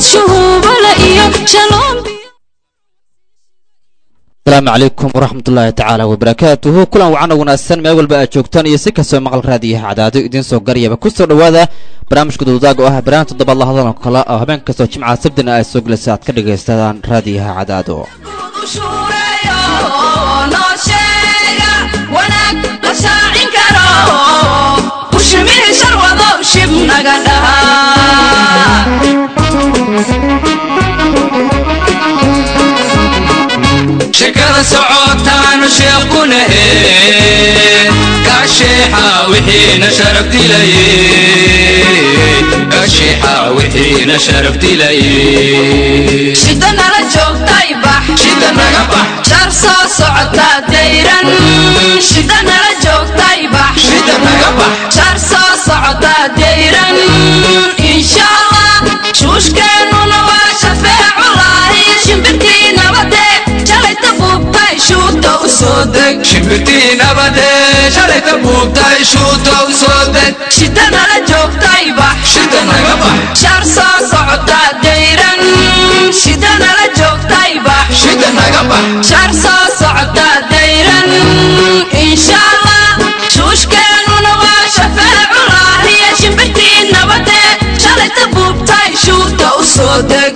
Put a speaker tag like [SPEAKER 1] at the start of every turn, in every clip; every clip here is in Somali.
[SPEAKER 1] ubad shuhuubale iyo shaloom
[SPEAKER 2] asalaamu calaykum waraxmatullaahi tacaala wabarakaatuhu kulan wacan wanaagsan meel walba aad joogtaan iyo si kastoo maqal raadiyaha cadaado idiin soo garyaba ku soo dhowaada barnaamijka duudaag oo ah barnaamij toddobaad la hadaloo kale oo habeen kastoo jimcaha sabdina ay soo gelaysa aad ka dhagaysadaan raadiyaha cadaado
[SPEAKER 3] shekada socotaanu sheequnahe kaasheexa wixiina sharaf dilaye kaasheexa wixiina sharaf dilaye
[SPEAKER 4] shida nala joogtay bax
[SPEAKER 3] shida naga bax
[SPEAKER 4] shar soo socota dayran shida nala joogtay bax
[SPEAKER 3] shida naga bax
[SPEAKER 4] shar soo socota dayran insha allah shuushkeennuna waa shafeeculaahi shimbirtii nabade jalayta buubtay shuuta u soo deg
[SPEAKER 3] shimbirtii nabade shalayta buubtay shuuta u soo deg
[SPEAKER 4] shida nala joogtay bax
[SPEAKER 3] shida naga bax
[SPEAKER 4] shar soo socota dayran shida nala joogtay bax
[SPEAKER 3] shida naga bax
[SPEAKER 4] shar soo socota dayran insha allah shuushkeennuna waa shafeeculaahiya shimbirtii nabade shalayta buubtay shuuta u soo deg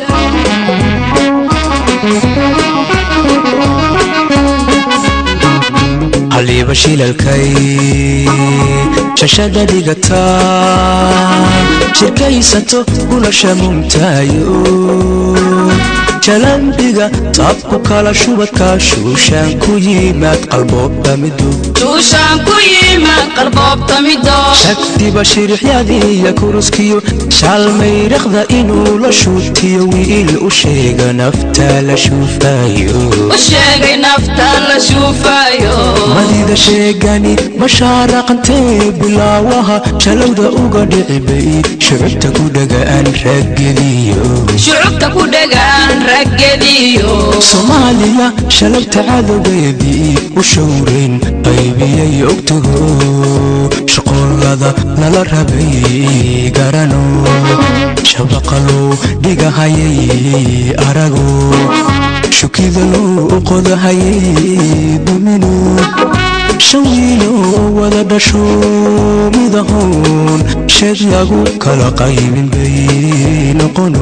[SPEAKER 5] haliiba shilalkay shashada dhigata shirkaysato gulasha mumtaayo jalambiga taabku kala shubadka shuushaan ku yimaad qalboobta midu
[SPEAKER 4] shuushaan ku yimaad qarboobta mido
[SPEAKER 5] shagdiba shirixyadiiya kuruskiyo shaalmayraqda inuu la shuutiyo wiil u sheega nafta la shuufayo
[SPEAKER 4] u sheegay nafta la shuufayo
[SPEAKER 5] madida sheegani mashaaraqantee bilaawaha shalowda uga dhicibay shucubta ku dhagaan raggediyo
[SPEAKER 4] shucubta ku dhegaan raggediyo
[SPEAKER 5] soomaaliya shalabta cadowgeedii u showrayn qaybiyay ogtago shaqoolada nala rabay garano shabaqalow dhigahayay arago shukidaloo qodahayay dumino shan wiilo wada dhasho midahoon sheed lagu kala qaybin bay noqono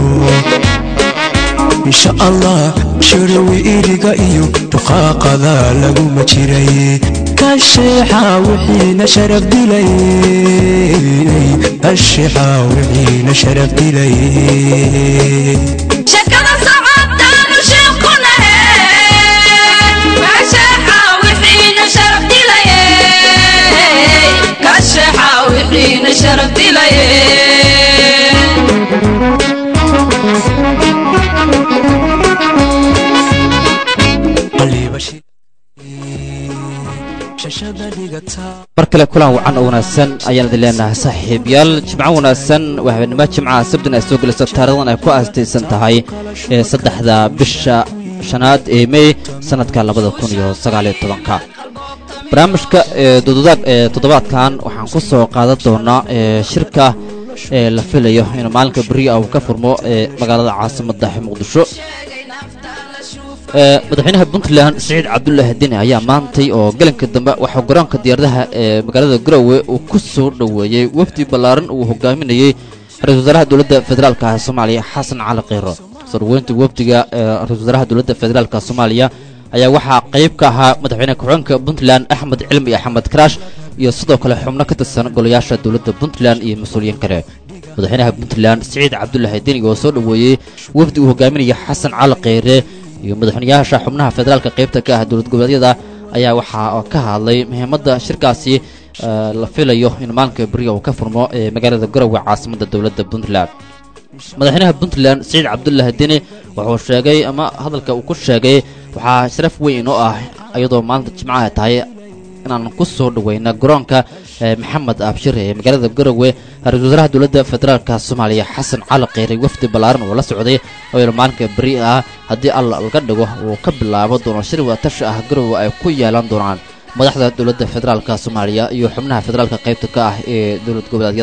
[SPEAKER 5] insha allah shirawi iriga iyo duqaaqada laguma jiray kasheexa wixiina sharaf dilay kasheexa wixiina sharaf dilay
[SPEAKER 4] shakada socotaanu sheekunahe kasheexa wixiina sharaf dilaye kasheexa wixiina sharaf dilaye
[SPEAKER 5] qaliiba shi- shashada dhigata
[SPEAKER 2] mar kale kulan wacan oo wanaagsan ayaan idin leenahay saaxiibyaal jimco wanaagsan waa habeenimo jimcaha sabdin ay soo gelayso taarikhdan ay ku aastaysan tahay ee saddexda bisha shanaad ee mey sanadka labada kun iyo sagaaliyo tobanka barnaamijka ee dududaag ee toddobaadkan waxaan ku soo qaadan doonaa ee shirka ee la filayo inuu maalinka beriya uu ka furmo ee magaalada caasimadda muqdisho ee madaxweynaha puntland siciid cabdulaahi deni ayaa maantay oo galanka dambe waxaa garoonka diyaaradaha ee magaalada garowe uu ku soo dhoweeyey wafdi ballaaran uu hogaaminayey ra-isul wasaaraha dowladda federaalka soomaaliya xasan cali kheyro soo dhoweynta wafdiga ee ra-isul wasaaraha dowladda federaalka soomaaliya ayaa waxaa qayb ka ahaa madaxweyne ku-xigeenka puntland axmed cilmi axmed karaash iyo sidoo kale xubno ka tirsan golayaasha dowladda puntland iyo mas-uuliyiin kale madaxweynaha puntland siciid cabdulaahi deni oo soo dhoweeyey wafdi uu hogaaminaya xasan cali kheyre iyo madaxweynayaasha xubnaha federaalka qaybta ka ah dowlad goboleedyada ayaa waxaa ka hadlay muhiimadda shirkaasi eh, la filayo in maalinka beriga uu ka furmo ee magaalada garowe caasimadda dowladda puntland madaxweynaha puntland siciid cabdulaahi deni wuxuu sheegay ama hadalka uu ku sheegay waxaa sharaf weyn oo ah iyadoo maalinta jimcaha tahay inaan ku soo dhaweyna garoonka eh, maxamed abshir ee magaalada garowe ra-iisul wasaaraha dowladda federaalka soomaaliya xasan cali kheyre wafdi ballaaran oo la socday oo il maalinka beri ah haddii alla laga dhigo uu ka bilaabo doono shir watashi ah garowe ay ku yeelan doonaan madaxda dowladda federaalka soomaaliya iyo xubnaha federaalka qaybta ka ah ee dowlad goboleedyada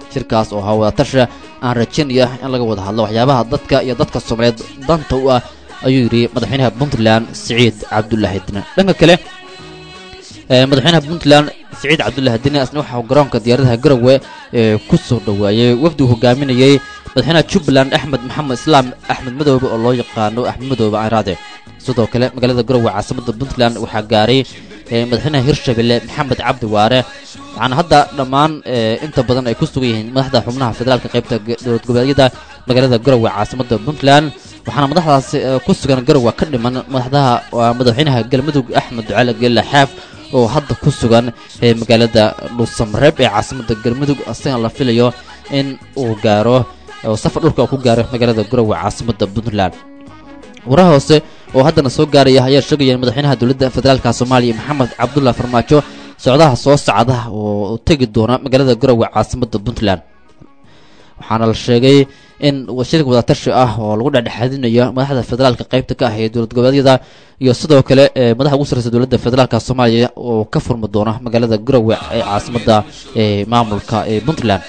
[SPEAKER 2] shirkaas oo ahaa wadatasha aan rajaynaya in laga wada hadlo waxyaabaha dadka iyo dadka soomaaliyeed danta u ah ayuu yidhi madaxweynaha puntland siciid cabdulaahi dine dhanka kale madaxweynaha puntland siciid cabdulaahi dine asna waxaa garoonka diyaaradaha garowe ee ku soo dhoweeyey wafdi uu hogaaminayey madaxweynaha jubbaland axmed maxamed islaam axmed madoobe oo loo yaqaano axmed madoobe ayraade sidoo kale magaalada garowe caasimada puntland waxaa gaaray madaxweynaha hirshabelle maxamed cabdi waare waxaana hadda dhammaan inta badan ay ku sugan yihiin madaxda xubnaha federaalka qaybta dowlad goboleedyada magaalada garowe caasimada puntland waxaana madaxdaasi ku sugan garowe ka dhiman madaxdaha madaxweynaha galmudug axmed ducaale geelle xaaf oo hadda ku sugan magaalada dhuusamareeb ee caasimada galmudug asagana la filayo in uu gaaro oo safar dhulka ku gaaro magaalada garowe caasimada puntland waraha hoose oo haddana soo gaaraya ayaa sheegaya in madaxweynaha dowladda federaalka soomaaliya maxamed cabdulah farmaajo socdaha soo socda oo tegi doona magaalada garowe caasimada puntland waxaana la sheegay in shirka wadatashi ah oo lagu dhexdhexaadinayo madaxda federaalka qaybta ka ah ee dowlad goboleedyada iyo sidoo kale madaxa ugu sarreysa dowladda federaalka soomaaliya oo ka furmi doona magaalada garowe ee caasimada ee maamulka ee puntland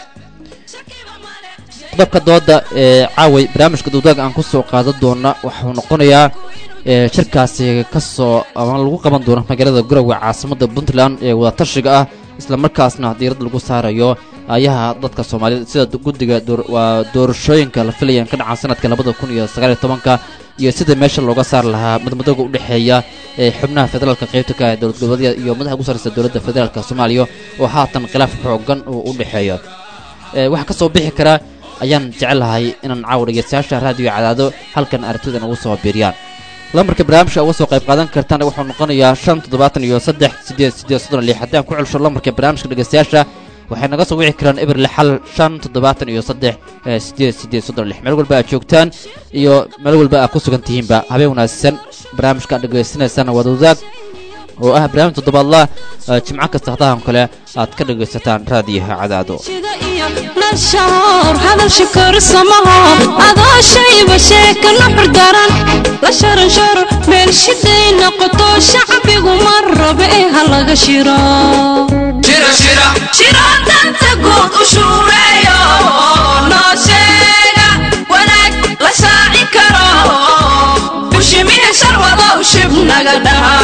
[SPEAKER 2] qodobka dooda ee caaway barnaamijka duudaag aan kusoo qaadan doona waxuu noqonayaa shirkaasi kasoo ama lagu qaban doono magaalada garowe caasimada puntland ee wadatashiga ah islamarkaasna diirad lagu saarayo ayaha dadka soomaaliyed sida guddiga waa doorashooyinka la filayaan ka dhacaan sanadka labada kun iyo sagaaliyo tobanka iyo sida meesha looga saari lahaa madmadooga udhexeeya ee xubnaha federaalka qaybta ka ah dowlad goboleedyada iyo madaxa ugu sarreysa dowladda federaalka soomaaliya oo haatan khilaaf xoogan uu u dhexeeyo waxaa kasoo bixi karaa ayaan jecelahay inaan caawa dhegeystayaasha raadiyo cadaado halkan aragtida ugu soo biiriyaan lambarka barnaamijka uga soo qayb qaadan kartaan wuxuu noqonayaa shan toddobaatan iyo saddex sideed sideed soddon lix haddii aan ku celsho lambarka barnaamijka dhegeystayaasha waxay naga soo wici karaan eber lixal shan toddobaatan iyo saddex sideed sideed soddon lix meel walba aad joogtaan iyo meel walba aad ku sugan tihiinba habeen wanaagsan barnaamijka aad dhegeysanaysaan wada wadaag oo ah barnaamij toddobaadla jimco kasta hadahan kale aad ka dhegaysataan raadiyaha cadaado
[SPEAKER 1] nashahoor hadal shikor samaho adoo shayba sheeka nuxur daran la sharansharo meel shiday noqoto shacbigu ma rabe ee ha laga shiro
[SPEAKER 3] shira shira
[SPEAKER 4] shiro danta guud u shuureeyo noo sheega wanaag la shaaci karo bushimihe sharwadow shib naga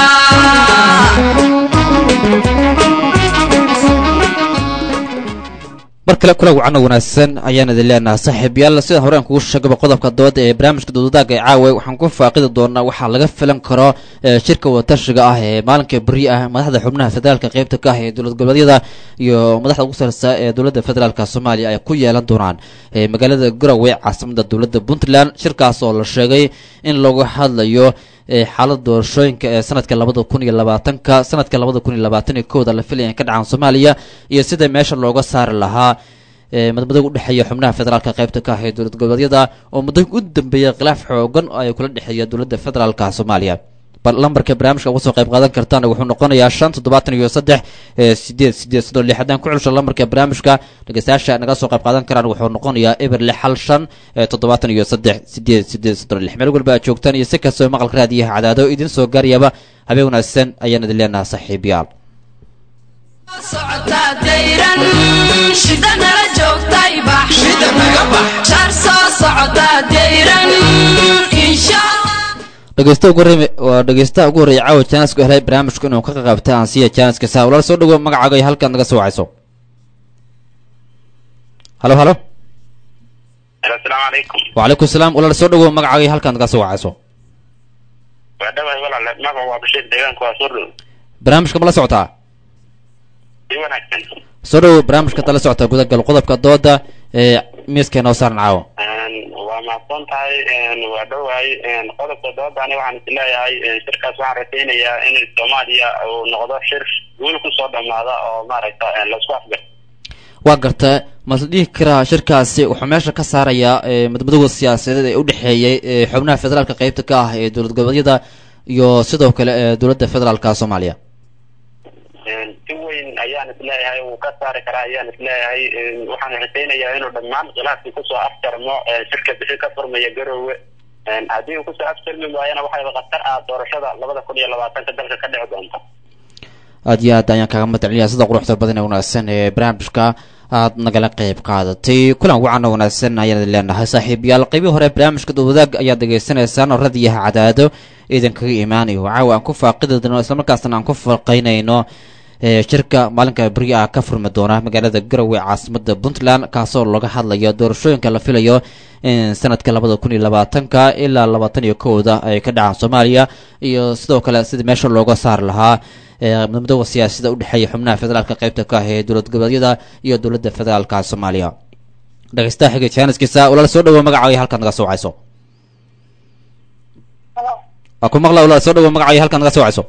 [SPEAKER 2] mar kale kula wacano wanaagsan ayaan idin leenahay saaxiibayaal sida hore aan kugu sheegaba qodobka dooda ee barnaamijka dowdadaagga ee caawa waxaan ku faaqidi doonaa waxaa laga filan karo shirka wadatashiga ah ee maalinka beri ah madaxda xubnaha federaalka qaybta ka ah ee dowlad goboleedyada iyo madaxda ugu sareysa ee dowladda federaalka soomaaliya ay ku yeelan doonaan magaalada garowe caasimada dowladda puntland shirkaas oo la sheegay in lagu hadlayo xaalada doorashooyinka ee sanadka labada kun iyo labaatanka sanadka labada kun iyo labaatan iyo kowda la filaya ka dhacaan soomaaliya iyo sida meesha looga saari lahaa madmadooga udhexeeya xubnaha federaalka qaybta ka ah ee dowlad goboleedyada oo muddo u dambeeya khilaaf xoogan ay kula dhexeeya dowladda federaalka soomaaliya bal lambarka barnaamijka uga soo qayb qaadan kartaan wuxuu noqonayaa shan toddobaatan iyo saddex sideed sideed soddon lix haddaan ku celsho lambarka barnaamijka dhegeystayaasha naga soo qayb qaadan karaan wuxuu noqonayaa eber lix hal shan toddobaatan iyo saddex sideed sideed soddon lix meel walba aad joogtaan iyo si kastoo maqalka raadiyaha cadaado idin soo gaarayaba habeen wanaagsan ayaan idin leenahay saaxiibayaal
[SPEAKER 4] socotaa dayran shida nala joogtay bax
[SPEAKER 3] shida naga bax
[SPEAKER 4] shar soo socotaa dayran insha
[SPEAKER 2] dhegeysta ugu horreey waa dhegeystaha ugu horreeya caawa jaanisku helay barnaamijku inuu ka qaqaabta aan siiya jaaniska saa walaal soo dhawo magacaaga iyo halkaad naga soo wacayso halo halo
[SPEAKER 6] asalaamu calaykum
[SPEAKER 2] wacalaykum salaam walaal soo dhawo magacaaga iyo halkaad naga soo wacayso
[SPEAKER 6] waa dhawahay walaale magaca waa bashiir deegaanka waa soo dhow
[SPEAKER 2] barnaamijka ma la socotaa
[SPEAKER 6] si wanaagsan
[SPEAKER 2] soo dhawo barnaamijka hadda la socotaa gudagal qodobka dooda ee miiska noo saaran caawa
[SPEAKER 6] waa mahadsan tahay waa dhowahay qodobka doodani waxaan is leeyahay shirkaas waxaan rajaynayaa in soomaaliya uu noqdo shir guul kusoo dhamaada oo maaragta laisku afgar
[SPEAKER 2] waa garta mase dhihi karaa shirkaasi wuxuu meesha ka saarayaa madmadowda siyaasadeed ee udhexeeyay xubnaha federaalka qeybta ka ah ee dowlad goboleedyada iyo sidoo kale ee dowladda federaalka soomaaliya
[SPEAKER 6] si weyn ayaan isleeyahay wuu ka saari karaa ayaan isleeyahay waxaan rajaynayaa inuu dhammaan khilaafkii kusoo afjarmo shirka bixi ka furmaya garoowe haddii uu kusoo afjarmi waayana waxayba khatar ah doorashada labada kun iyo labaatanka dalka ka dhici doonta
[SPEAKER 2] aad iyo aad ayaan kaaga madcelinayaa sida quruxda badan ee wanaagsan ee barnaamijka aad nagala qayb qaadatay kulan wacan oo wanaagsan ayaan idin leenahay saaxiibayaal qeybii hore barnaamijka dowadaag ayaad dhegaysanaysaan oo radiyaha cadaado idinkaga imaanayo caawa aan ku faaqidayno islamarkaasna aan ku falqaynayno ee shirka maalinka beri ah ka furmi doona magaalada garowe caasimada puntland kaasoo laga hadlayo doorashooyinka la filayo in sanadka labada kun iyo labaatanka ilaa labaatan iyo kowda ay ka dhacaan soomaaliya iyo sidoo kale sidii meesha looga saari lahaa midooda siyaasada udhexeeya xubnaha federaalka qeybta ka ah ee dowlad goboleedyada iyo dowladda federaalka soomaaliya dhegeystaha xiga jaaniskiisa walaal soo dhawo magacaayo halkaad naga soo wacayso waa ku maqla walaal soo dhawo magacaayo halkaad naga soo wacayso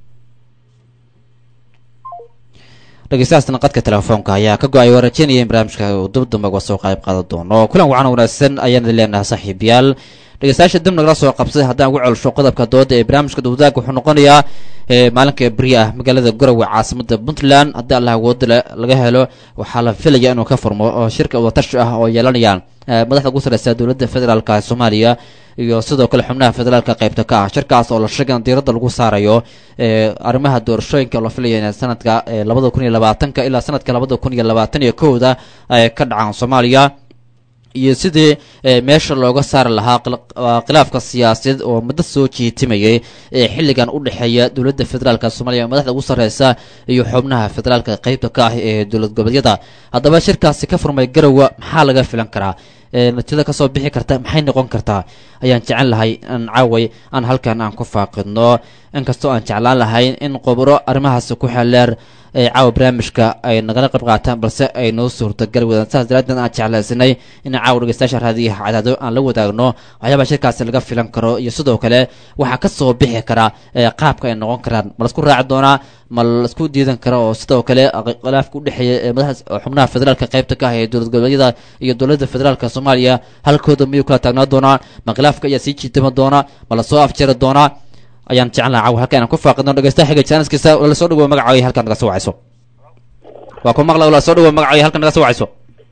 [SPEAKER 2] dhegeystahaasna qadka telefoonka ayaa ka go-ay waa rajeynaya in barnaamijka uu dib dambe uga soo qayb qaadan doono kulan wacan wanaagsan ayaan idin leenahay saaxiibayaal dhegeystayaasha dib nagala soo qabsaday haddaan ugu celsho qodobka dooda ee barnaamijka dowadaag wuxuu noqonayaa maalinka beri ah magaalada garowe caasimada puntland haddii allah awooda laga helo waxaa la filaya inuu ka furmo oo shirka wadatashi ah oo yeelanayaan madaxda ugu sareysa dowladda federaalka soomaaliya iyo sidoo kale xubnaha federaalka qaybta ka ah shirkaas oo la sheegay in diiradda lagu saarayo arrimaha doorashooyinka la filaya in sanadka labada kun iyo labaatanka ilaa sanadka labada kun iyo labaatan iyo kowda ay ka dhacaan soomaaliya iyo sidii meesha looga saari lahaa khilaafka siyaasadeed oo muddo soo jiitimayay ee xilligan u dhexeeya dowladda federaalka soomaaliya madaxda ugu sarreysa iyo xubnaha federaalka qeybta ka ah ee dowlad goboleedyada haddaba shirkaasi ka furmay garowa maxaa laga filan karaa natiijada kasoo bixi karta maxay noqon kartaa ayaan jecel lahay in caaway aan halkan aan ku faaqidno inkastoo aan jeclaan lahayn in qobro arrimahaasi ku xeleer ee caawa barnaamijka ay nagala qayb qaataan balse ay noo suurtagal wadaan saas daraadeed aan jeclaysanay in caawa dhegeystayaasha raadiyaha cadaado aan la wadaagno waxyaabaha shirkaasi laga filan karo iyo sidoo kale waxaa kasoo bixi kara qaabka ay noqon karaan ma laisku raaci doonaa ma laisku diidan kara oo sidoo kale khilaafka udhexeeya ee madaxa xubnaha federaalka qaybta ka ah ee dowlad goboleedyada iyo dowladda federaalka soomaaliya halkooda miyuu kala taagnaa doonaa ma khilaafka ayaa sii jiitama doonaa ma lasoo afjari doonaa ayaan jecel laha caw halka inaan ku faaqidno dhegeystaha xiga jaaniskiisa wala soo dhawo magacaayo halkaad naga soo wacayso waa ku maqla wala soo dhawo magacaayo halkaad naga soo wacayso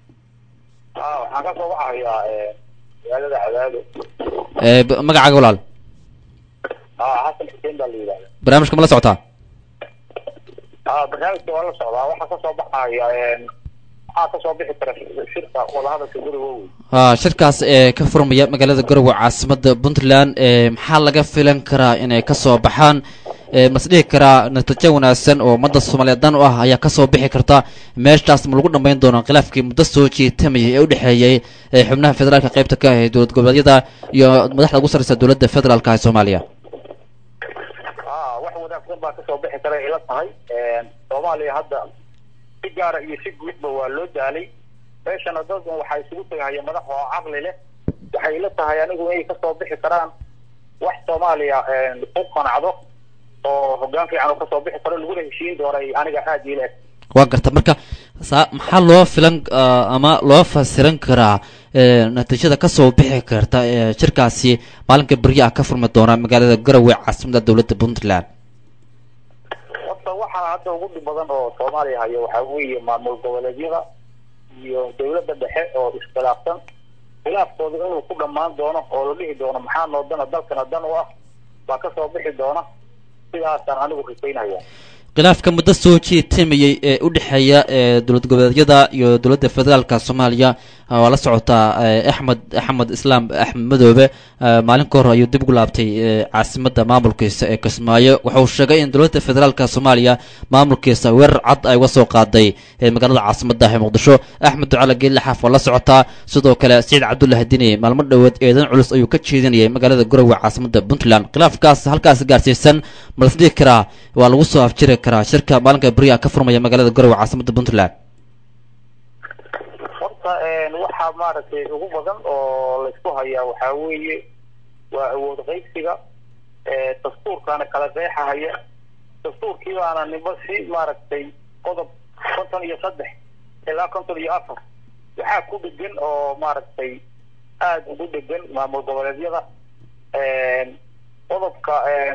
[SPEAKER 6] waxaan ka soo wacayaa magaalada cadaado
[SPEAKER 2] magacaaga walaal
[SPEAKER 6] xasan xuseen baa la yidhahda
[SPEAKER 2] barnaamijka ma la socotaa
[SPEAKER 6] barnaamijka waa la socdaa waxaa kasoo baxaya waxaa kasoo bixi kara shirka wadahadalka guriga wey
[SPEAKER 2] ha shirkaas ee ka furmaya magaalada garowe caasimada puntland maxaa laga filan karaa inay kasoo baxaan mas dhihi karaa natiijo wanaagsan oo ummadda soomaaliyeed dan u ah ayaa kasoo bixi karta meeshaas ma lagu dhammayn doona khilaafkii muddo soo jiitamayay ee udhexeeyey xubnaha federaalka qaybta ka ah ee dowlad goboleedyada iyo madaxda ugu sarreysa dowladda federaalka ee soomaaliya
[SPEAKER 6] wax wanaagsan baa kasoo bixi kara ila tahay soomaaliya hadda si gaara iyo si guudba waa loo daalay meeshana dadkan waxaa isugu tagahaya madax oo caqli leh waxay ila tahay anigu inay kasoo bixi karaan wax soomaaliya ku qanacdo oo hogaan fiican oo kasoo bixi karo laguna heshiin doonay aniga aada ila eg
[SPEAKER 2] waa garta marka saa maxaa loo filan ama loo fasiran karaa natiijada kasoo bixi karta shirkaasi maalinka berya ah ka furmi doona magaalada garowe caasimada dowladda puntland
[SPEAKER 6] horta waxaa hadda ugu dhib badan oo soomaaliya hayo waxaa weeye maamul goboleedyada iyo dowladda dhexe oo iskhilaafsan khilaafkooda inuu ku dhammaan doono oo la dhihi doono maxaa noo dana dalkana dan u ah baa kasoo bixi doona sidaasaan anigu risaynaya
[SPEAKER 2] khilaafka muddo soo jiitamayay ee u dhexeeya dowlad goboleedyada iyo dowladda federaalka soomaaliya waa la socotaa axmed axmed islaam axmed madoobe maalin ka hor ayuu dib ugu laabtay caasimada maamulkiisa ee kismaayo wuxuu sheegay in dowladda federaalka soomaaliya maamulkiisa weerar cad ay uga soo qaaday magaalada caasimada ee muqdisho axmed ducala geelle xaaf waa la socotaa sidoo kale saciid cabdullahi dini maalmo dhoweed eedan culus ayuu ka jeedinayay magaalada garowe caasimada puntland khilaafkaas halkaas gaarsiisan ma las dhihi karaa waa lagu soo afjiri karaa shirka maalinka beriya ka furmaya magaalada garowe caasimada puntland
[SPEAKER 6] horta waxaa maaragtay ugu badan oo laysku hayaa waxaa weeye waa awood qaybsiga dastuurkaana kala qeexahaya dastuurkii baana nimba si maaragtay qodob konton iyo saddex ilaa konton iyo afar waxaa ku dhegan oo maaragtay aada ugu dhegan maamul goboleedyada qodobka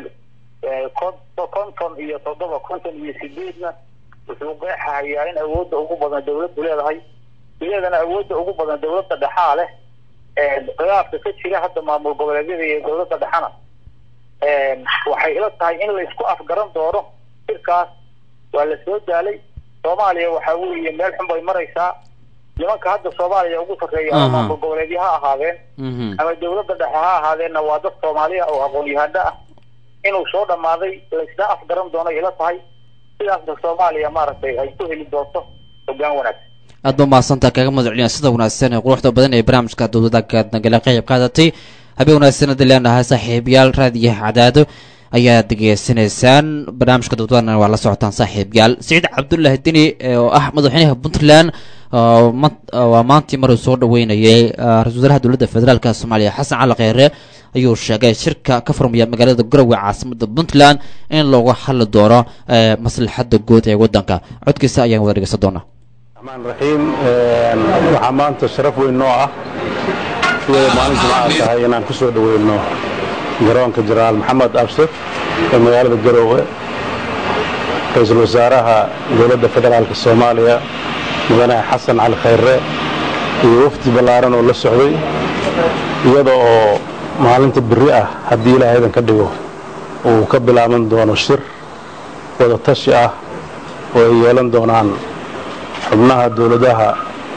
[SPEAKER 6] konton iyo toddoba konton iyo sideedna wuxuu qeexahayaa in awoodda ugu badan dawladdu leedahay iyadana awoodda ugu badan dawladda dhexaa leh khilaafka ka jira hadda maamul goboleedyada iyo dawladda dhexana waxay ila tahay in laysku afgaran doono shirkaas
[SPEAKER 7] waa la soo daalay soomaaliya waxaa weeye meel xun bay maraysaa nimanka hadda soomaaliya ugu sarreeya ama
[SPEAKER 2] Aha.
[SPEAKER 7] maamul goboleedyo ha ahaadeen
[SPEAKER 2] Mhm.
[SPEAKER 7] ama dawladda dhexe ha ahaadeenna waa dad soomaaliya oo aqoon-yahano ah inuu soo dhammaaday laysna afgaran doono ila tahay sidaasna soomaaliya maaragtay ay ku heli doonto hoggaan wanaagsan
[SPEAKER 2] aad ba mahadsantaa kaga madaceliya sida wanaagsan ee quruxda badan ee barnaamijka dowladagaad nagala qeyb qaadatay habeen wanaagsan hadii leenahay saaxiibayaal raadiyaha cadaado ayaad degeysanaysaan barnaamijka dowladana waa la socotaan saaxiibayaal siciid cabdullaahi deni ee oo ah madaxweynaha puntland oo ma- waa maantii maruu soo dhaweynayay ah, ra-iisul wasaaraha dowladda federaalk soomaaliya xasan cali kheyre ayuu sheegay shirka ka furmaya magaalada garowe caasimada puntland in looga hadli doono eh, maslaxada guud ee wadanka codkiisa ayaan wada dhegeysan doonaa
[SPEAKER 8] الرحمن الرحيم waxaa maanta sharaf weyn noo ah iyadoo maalin jimcaha tahay inaan ku soo dhoweyno garoonka jenaraal maxamed absir ee magaalada garoowe ra-iisul wasaaraha dowladda federaalka soomaaliya mudane xasan cali khayre iyo wafdi ballaaran oo la socday iyada oo maalinta berri ah haddii ilaahay idan ka dhigo uu ka bilaaban doono shir wada tashi ah oo ay yeelan doonaan xubnaha dowladaha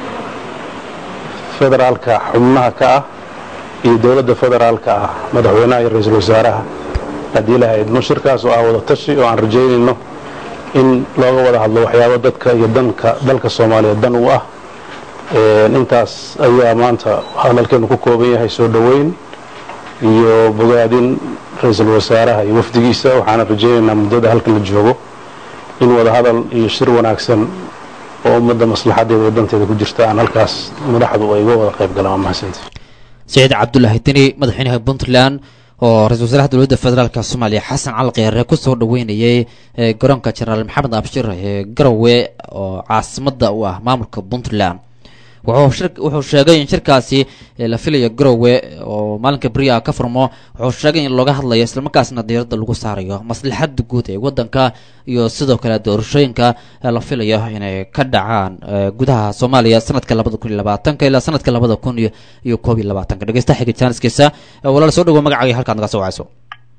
[SPEAKER 8] federaalka xubnaha ka ah iyo dowladda federaalka ah madaxweynaha iyo ra-iisul wasaaraha haddii ilaahay idmo shirkaas oo ah wada tashi oo aan rajaynayno in looga wada hadlo waxyaabo dadka iyo danka dalka soomaaliya dan u ah Een, intaas ayaa maanta hadalkeenu ku kooban yahay soo dhoweyn iyo bogaadin ra-iisul wasaaraha iyo wafdigiisa waxaana rajaynaynaa muddada halkan la joogo in wada hadal iyo shir wanaagsan oo ummadda maslaxadeeda iyo danteeda ku jirta aan halkaas madaxdu ay uga wada qayb galaan waa mahadsantihi
[SPEAKER 2] siciid cabdulaahi deni madaxweynaha puntland oo ra-isul wasaaraha dowladda federaalk soomaaliya xasan cali kheyre kusoo dhaweynayay ee garoonka jenaraal maxamed abshir ee garowe oo caasimada u ah maamulka puntland wuxuu shir- wuxuu sheegay in shirkaasi ee la filayo garowe oo maalinka beriya ka furmo wuxuu sheegay in looga hadlayo islamarkaasna diiradda lagu saarayo maslaxada guud ee wadanka iyo sidoo kale doorashooyinka ee la filayo inay ka dhacaan ee gudaha soomaaliya sanadka labada kun iyo labaatanka ilaa sanadka labada kun iyo iyo koob iyo labaatanka dhegeysta xiga jaaniskiisa ee walaal soo dhawo magacaaga halkaad naga soo wacayso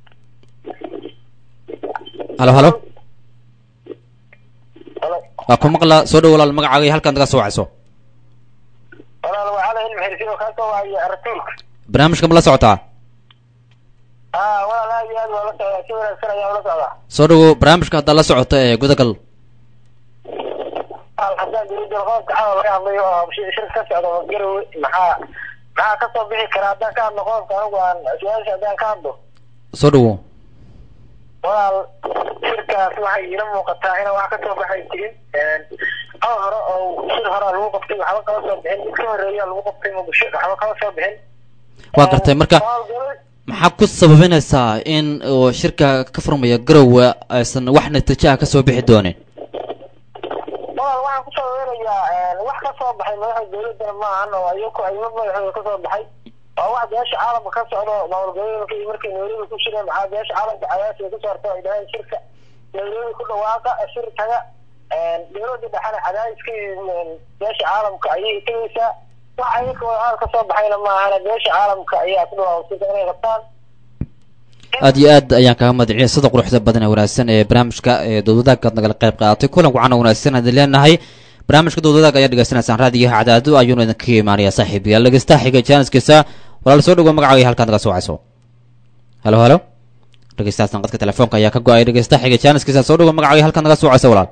[SPEAKER 2] halo halo waa ku maqla soo dhawo walaal magacaaga iyo halkaad naga soo wacayso
[SPEAKER 7] walaal waxaa ilmi xirsin oo kaa soo waaya rasuulka
[SPEAKER 2] barnaamijka ma la socotaa
[SPEAKER 7] ah walaal aad iyo aad waa la socdaa si wanaagsan ayaa ula socdaa
[SPEAKER 2] soo dhawo barnaamijka haddaa la socota ee gudagal
[SPEAKER 7] haddaan dowladda qoobka xawa laga hadlayo oo shi- shir ka socdo garowe maxaa maxaa ka soo bixi kara haddaan ka hadlo qoobka anigu aan su-aasha haddaan ka hadlo
[SPEAKER 2] soo dhawo
[SPEAKER 7] walaal shirkaas waxay iila muuqataa inaan wax ka soo baxay jirin hal hore oo shir horaa lagu qabtay waxba kama soo bixin mid ka horeeya lagu qabtay muqdisho waxba kama soo bixin
[SPEAKER 2] waa gartay marka maxaa ku sababinaysaa in uu shirka ka furmaya garowe aysan wax natiijo ah kasoo bixi doonin
[SPEAKER 7] walaal waxaan ku sababeynayaa wax ka soo baxay madaxda dowladana ma ahan oo iyaku ayma madaxooda ka soo baxay waa wax beesha caalamka ka socdo maamul goboleedka iyo markay nairobi ku shireen maxaa beesha caalamka cayaasi ay kasoo harto ay dhaheen shirka nairobi ku dhawaaqa shir taga dowladda dhexena cadaadiska beesha caalamka ayay tegeysaa wax ayaka wadahaal ka soo baxayna ma ahana beesha caalamka ayaa ku dhawaaqsida inay qabtaan
[SPEAKER 2] aad iyo aad ayaan kaga madiciya sida quruxda badan ee wanaagsan ee barnaamijka ee dowladagaad nagala qayb qaadatay kulan wacan oo wanaagsan hadii leenahay barnaamijka dowladaag ayaa dhegeysanaysaan raadiyaha cadaado ayuuna idinkaga imaanaya saaxiibayaal dhegeystaha xiga jaaniskiisa walaal soo dhawo magacaaga iyo halkaad naga soo wacayso halo halo dhegeystahaas naqadka telefoonka ayaa ka go-ay dhegeystaha xiga jaaniskiisa soo dhawo magacaaga iyo halkaad naga soo wacayso walaal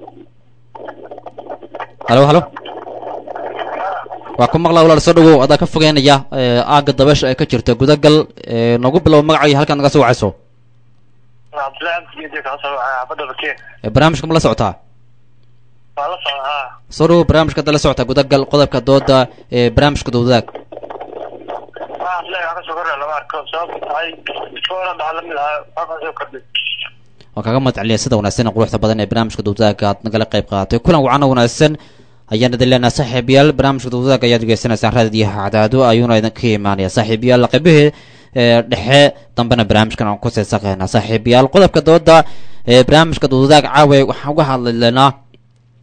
[SPEAKER 2] halo halo waa ku maqlaa walaal soo dhawow adaa ka fogeynaya ee, aagga dabeesha ay ka jirta gudagal ee, noogu bilow magaca iyo halkaad naga soo wacayso
[SPEAKER 7] cabdullahi abdigeedi kaa soo waxay xaafadda bakiin
[SPEAKER 2] ee, barnaamijka ma la socotaa
[SPEAKER 7] waa la socda haa
[SPEAKER 2] soo dhawow barnaamijka hadda la socota gudagal qodobka dooda ee barnaamijka dowladaag
[SPEAKER 7] waa cabdullahi wax ka soo kordha lama arko sababta tahay koora dhaca lamid ahaa wax ka soo kordhay
[SPEAKER 2] waan kaga madceliya sida wanaagsan ee quruxda badan ee barnaamijka dowladaaga aad nagala qayb qaadatay kulan wacan oo wanaagsan ayaan idin leenahay saaxiibayaal barnaamijka dowladaaga ayaad degeysanaysaan raadiyaha cadaado ayuuna idinka imaanaya saaxiibayaal qeybihii ee dhexe dambena barnaamijkan aan ku seesaqeynaa saaxiibayaal qodobka dooda ee barnaamijka dowladaaga caawa waxaan uga hadlaynaa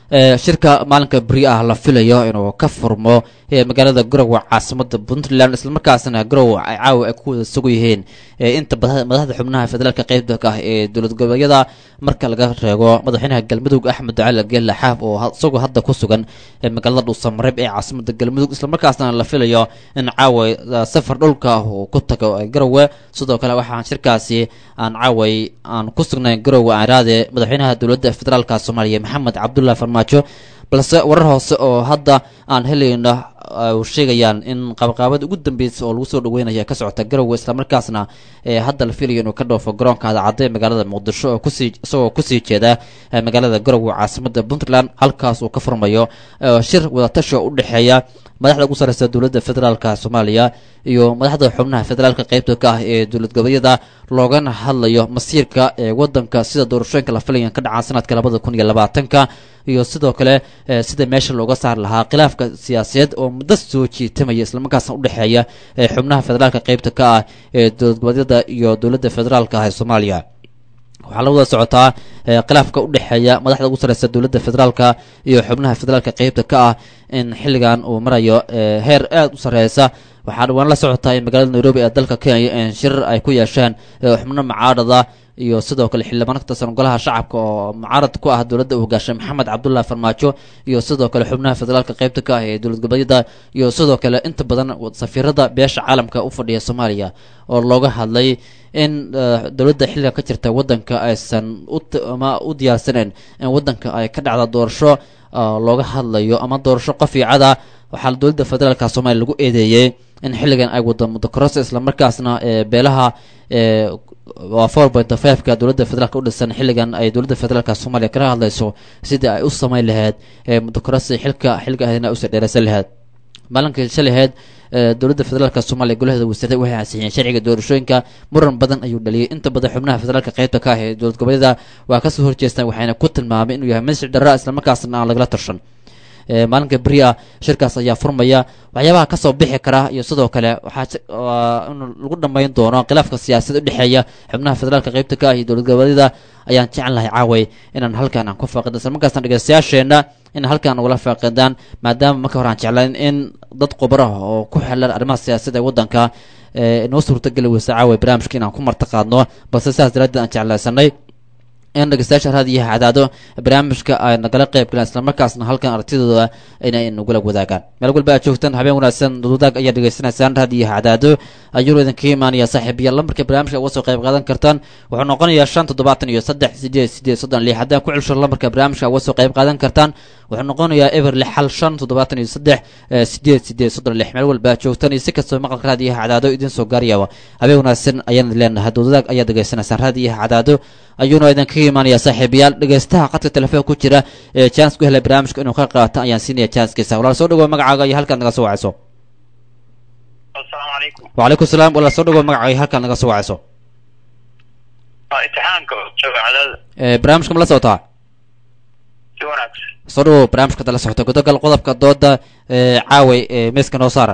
[SPEAKER 2] ee shirka maalinka beri ah la filayo inuu ka furmo ee magaalada garowe caasimada puntland islamarkaasna garowe ay caawa ay ku wada sugu yihiin ee inta bada- madaxda xubnaha federaalka qeybta ka ah ee dowlad goboleedyada marka laga reego madaxweynaha galmudug axmed ducaali geelle xaaf oo ha- isagoo hadda ku sugan ee magaalada dhuusamareeb ee caasimada galmudug islamarkaasna la filayo in caawa eh, safar dhulka ah uu ku tago ee garowe sidoo kale waxaan shirkaasi aan caaway aan ku sugnayn garowe aaraade madaxweynaha dowladda federaalka soomaaliya maxamed cabdullahi farmaajo balse warar hoose oo hadda aan helayno ay sheegayaan in qabaqaabada ugu dambeysa oo lagu soo dhaweynaya ka socota garowe islamarkaasna ee hadda la filayo inuu ka dhoofo garoonka adacadda ee magaalada muqdisho oo kusii isagoo kusii jeeda ee magaalada garowe caasimada puntland halkaas uu ka furmayo ee shir wadatashi oo u dhexeeya madaxda ugu sareysa dowladda federaalka soomaaliya iyo madaxda xubnaha federaalka qeybta ka ah ee dowlad goboleedyada loogana hadlayo masiirka ee wadanka sida doorashooyinka la filayan ka dhacaan sanadka labada kun iyo labaatanka iyo sidoo kale eh, sida meesha looga saari lahaa khilaafka siyaasadeed oo muddo soo jiitamaya islamarkaasna udhexeeya ee xubnaha federaalka qeybta ka ah ee dowlad goboleedyada iyo dowladda federaalka ah ee soomaaliya waxaa la wada socotaa eh, khilaafka udhexeeya madaxda ugu sareysa dowladda federaalka iyo xubnaha federaalka qeybta ka ah in xilligan uu marayo eh, heer aada u sareysa waxaa dhawaan la socotaa in magaalada nairobi ee dalka kenya in shirar ay ku yeesheen eh, xubno mucaarada iyo sidoo kale xildhibaan ka tirsan golaha shacabka oo mucaarad ku ah dowladda uu hogaashay maxamed cabdullahi farmaajo iyo sidoo kale xubnaha federaalka qeybta ka ah ee dowlad goboleedyada iyo sidoo kale inta badan safiirada beesha caalamka u fadhiya soomaaliya oo looga hadlay in eh, dowladda xilliga ka jirta wadanka aysan u t- ama u diyaarsaneen in wadanka ay ka dhacda doorasho ah, looga hadlayo ama doorasho qofiicada waxaa dowladda federaalka soomaaliya lagu eedeeyey in xilligan ay wado mudokorosa islamarkaasna ee beelaha ee waa four point five-ka dowladda federaalka u dhisan xilligan ay dowladda federaalka soomaaliya kala hadlayso sidii ay u samayn lahayd ee mudokorosi xilka xilka ahna usii dheeraysan lahayd maalinkii shalaheed ee dowladda federaalka soomaaliya golaheeda wasiirada waxay ansixiyeen sharciga doorashooyinka muran badan ayuu dhaliyay inta badan xubnaha federaalka qeybta ka ah ee dowlad goboleeda waa kasoo horjeestaan waxayna ku tilmaamay inuu yahay masjid darra islamarkaasna aan lagala tarshan ee maalinka beri ah shirkaas ayaa furmaya waxyaabaha kasoo bixi kara iyo sidoo kale waxaa si- waa in lagu dhammayn doono khilaafka siyaasadda udhexeeya xubnaha federaalka qeybta ka ah iyo dowlad goboleedyada ayaan jecel lahay caaway inaan halkan aan ku faaqido islamarkaasna dhegeystayaasheenna in halkan ugala faaqidaan maadaama marka hore aan jeclayn in dad khubaro ah oo ku xelan arrimaha siyaasadda ee waddanka ee inoo suurtageli weysa caaway barnaamijka inaan ku marti qaadno balse sidaas daraaddeed aan jeclaysanay in dhegeystayaasha raadiyaha cadaado barnaamijka ay nagala qayb galaan islamarkaasna halkan aragtidooda inay nagula wadaagaan meel walba aad joogtaan habeen wanaagsan dududaag ayaad dhegeysanaysaan raadiyaha cadaado ayuu idinka imaanaya saaxiibayaal lambarka barnaamijka uga soo qayb qaadan kartaan wuxuu noqonayaa shan toddobaatan iyo saddex sideed sideed soddon lix haddaan ku celsho lambarka barnaamijka uga soo qayb qaadan kartaan wuxuu noqonayaa eber lix hal shan toddobaatan iyo saddex eh, sideed sideed soddon lix meel walba aad joogtaan iyo si kastoo maqalka raadiyaha cadaado idiin soo gaarayaba habeen wanaagsan ayaan idin leenahay dududaag ayaad dhegeysanaysaan raadiyaha cadaado ayuuna idinka imaanaya saaxiibayaal dhegeystaha qadka telefoon ku jira ee chance ku helay barnaamijka inuu ka qaato ayaan siinaya chancekiisa walaal soo dhawow magacaaga iyo halkaad naga soo wacayso
[SPEAKER 6] asalaamu calaykum
[SPEAKER 2] wacalaykum salaam walaal soo dhawow magacaaga iyo halkaad naga soo wacayso
[SPEAKER 6] waa imtixaanka jooga cadaada
[SPEAKER 2] ee barnaamijka ma la socotaa
[SPEAKER 6] si wanaagsan
[SPEAKER 2] soo dhawow barnaamijka dala socota gudogal qodobka dooda ee caaway ee meeska noo saaran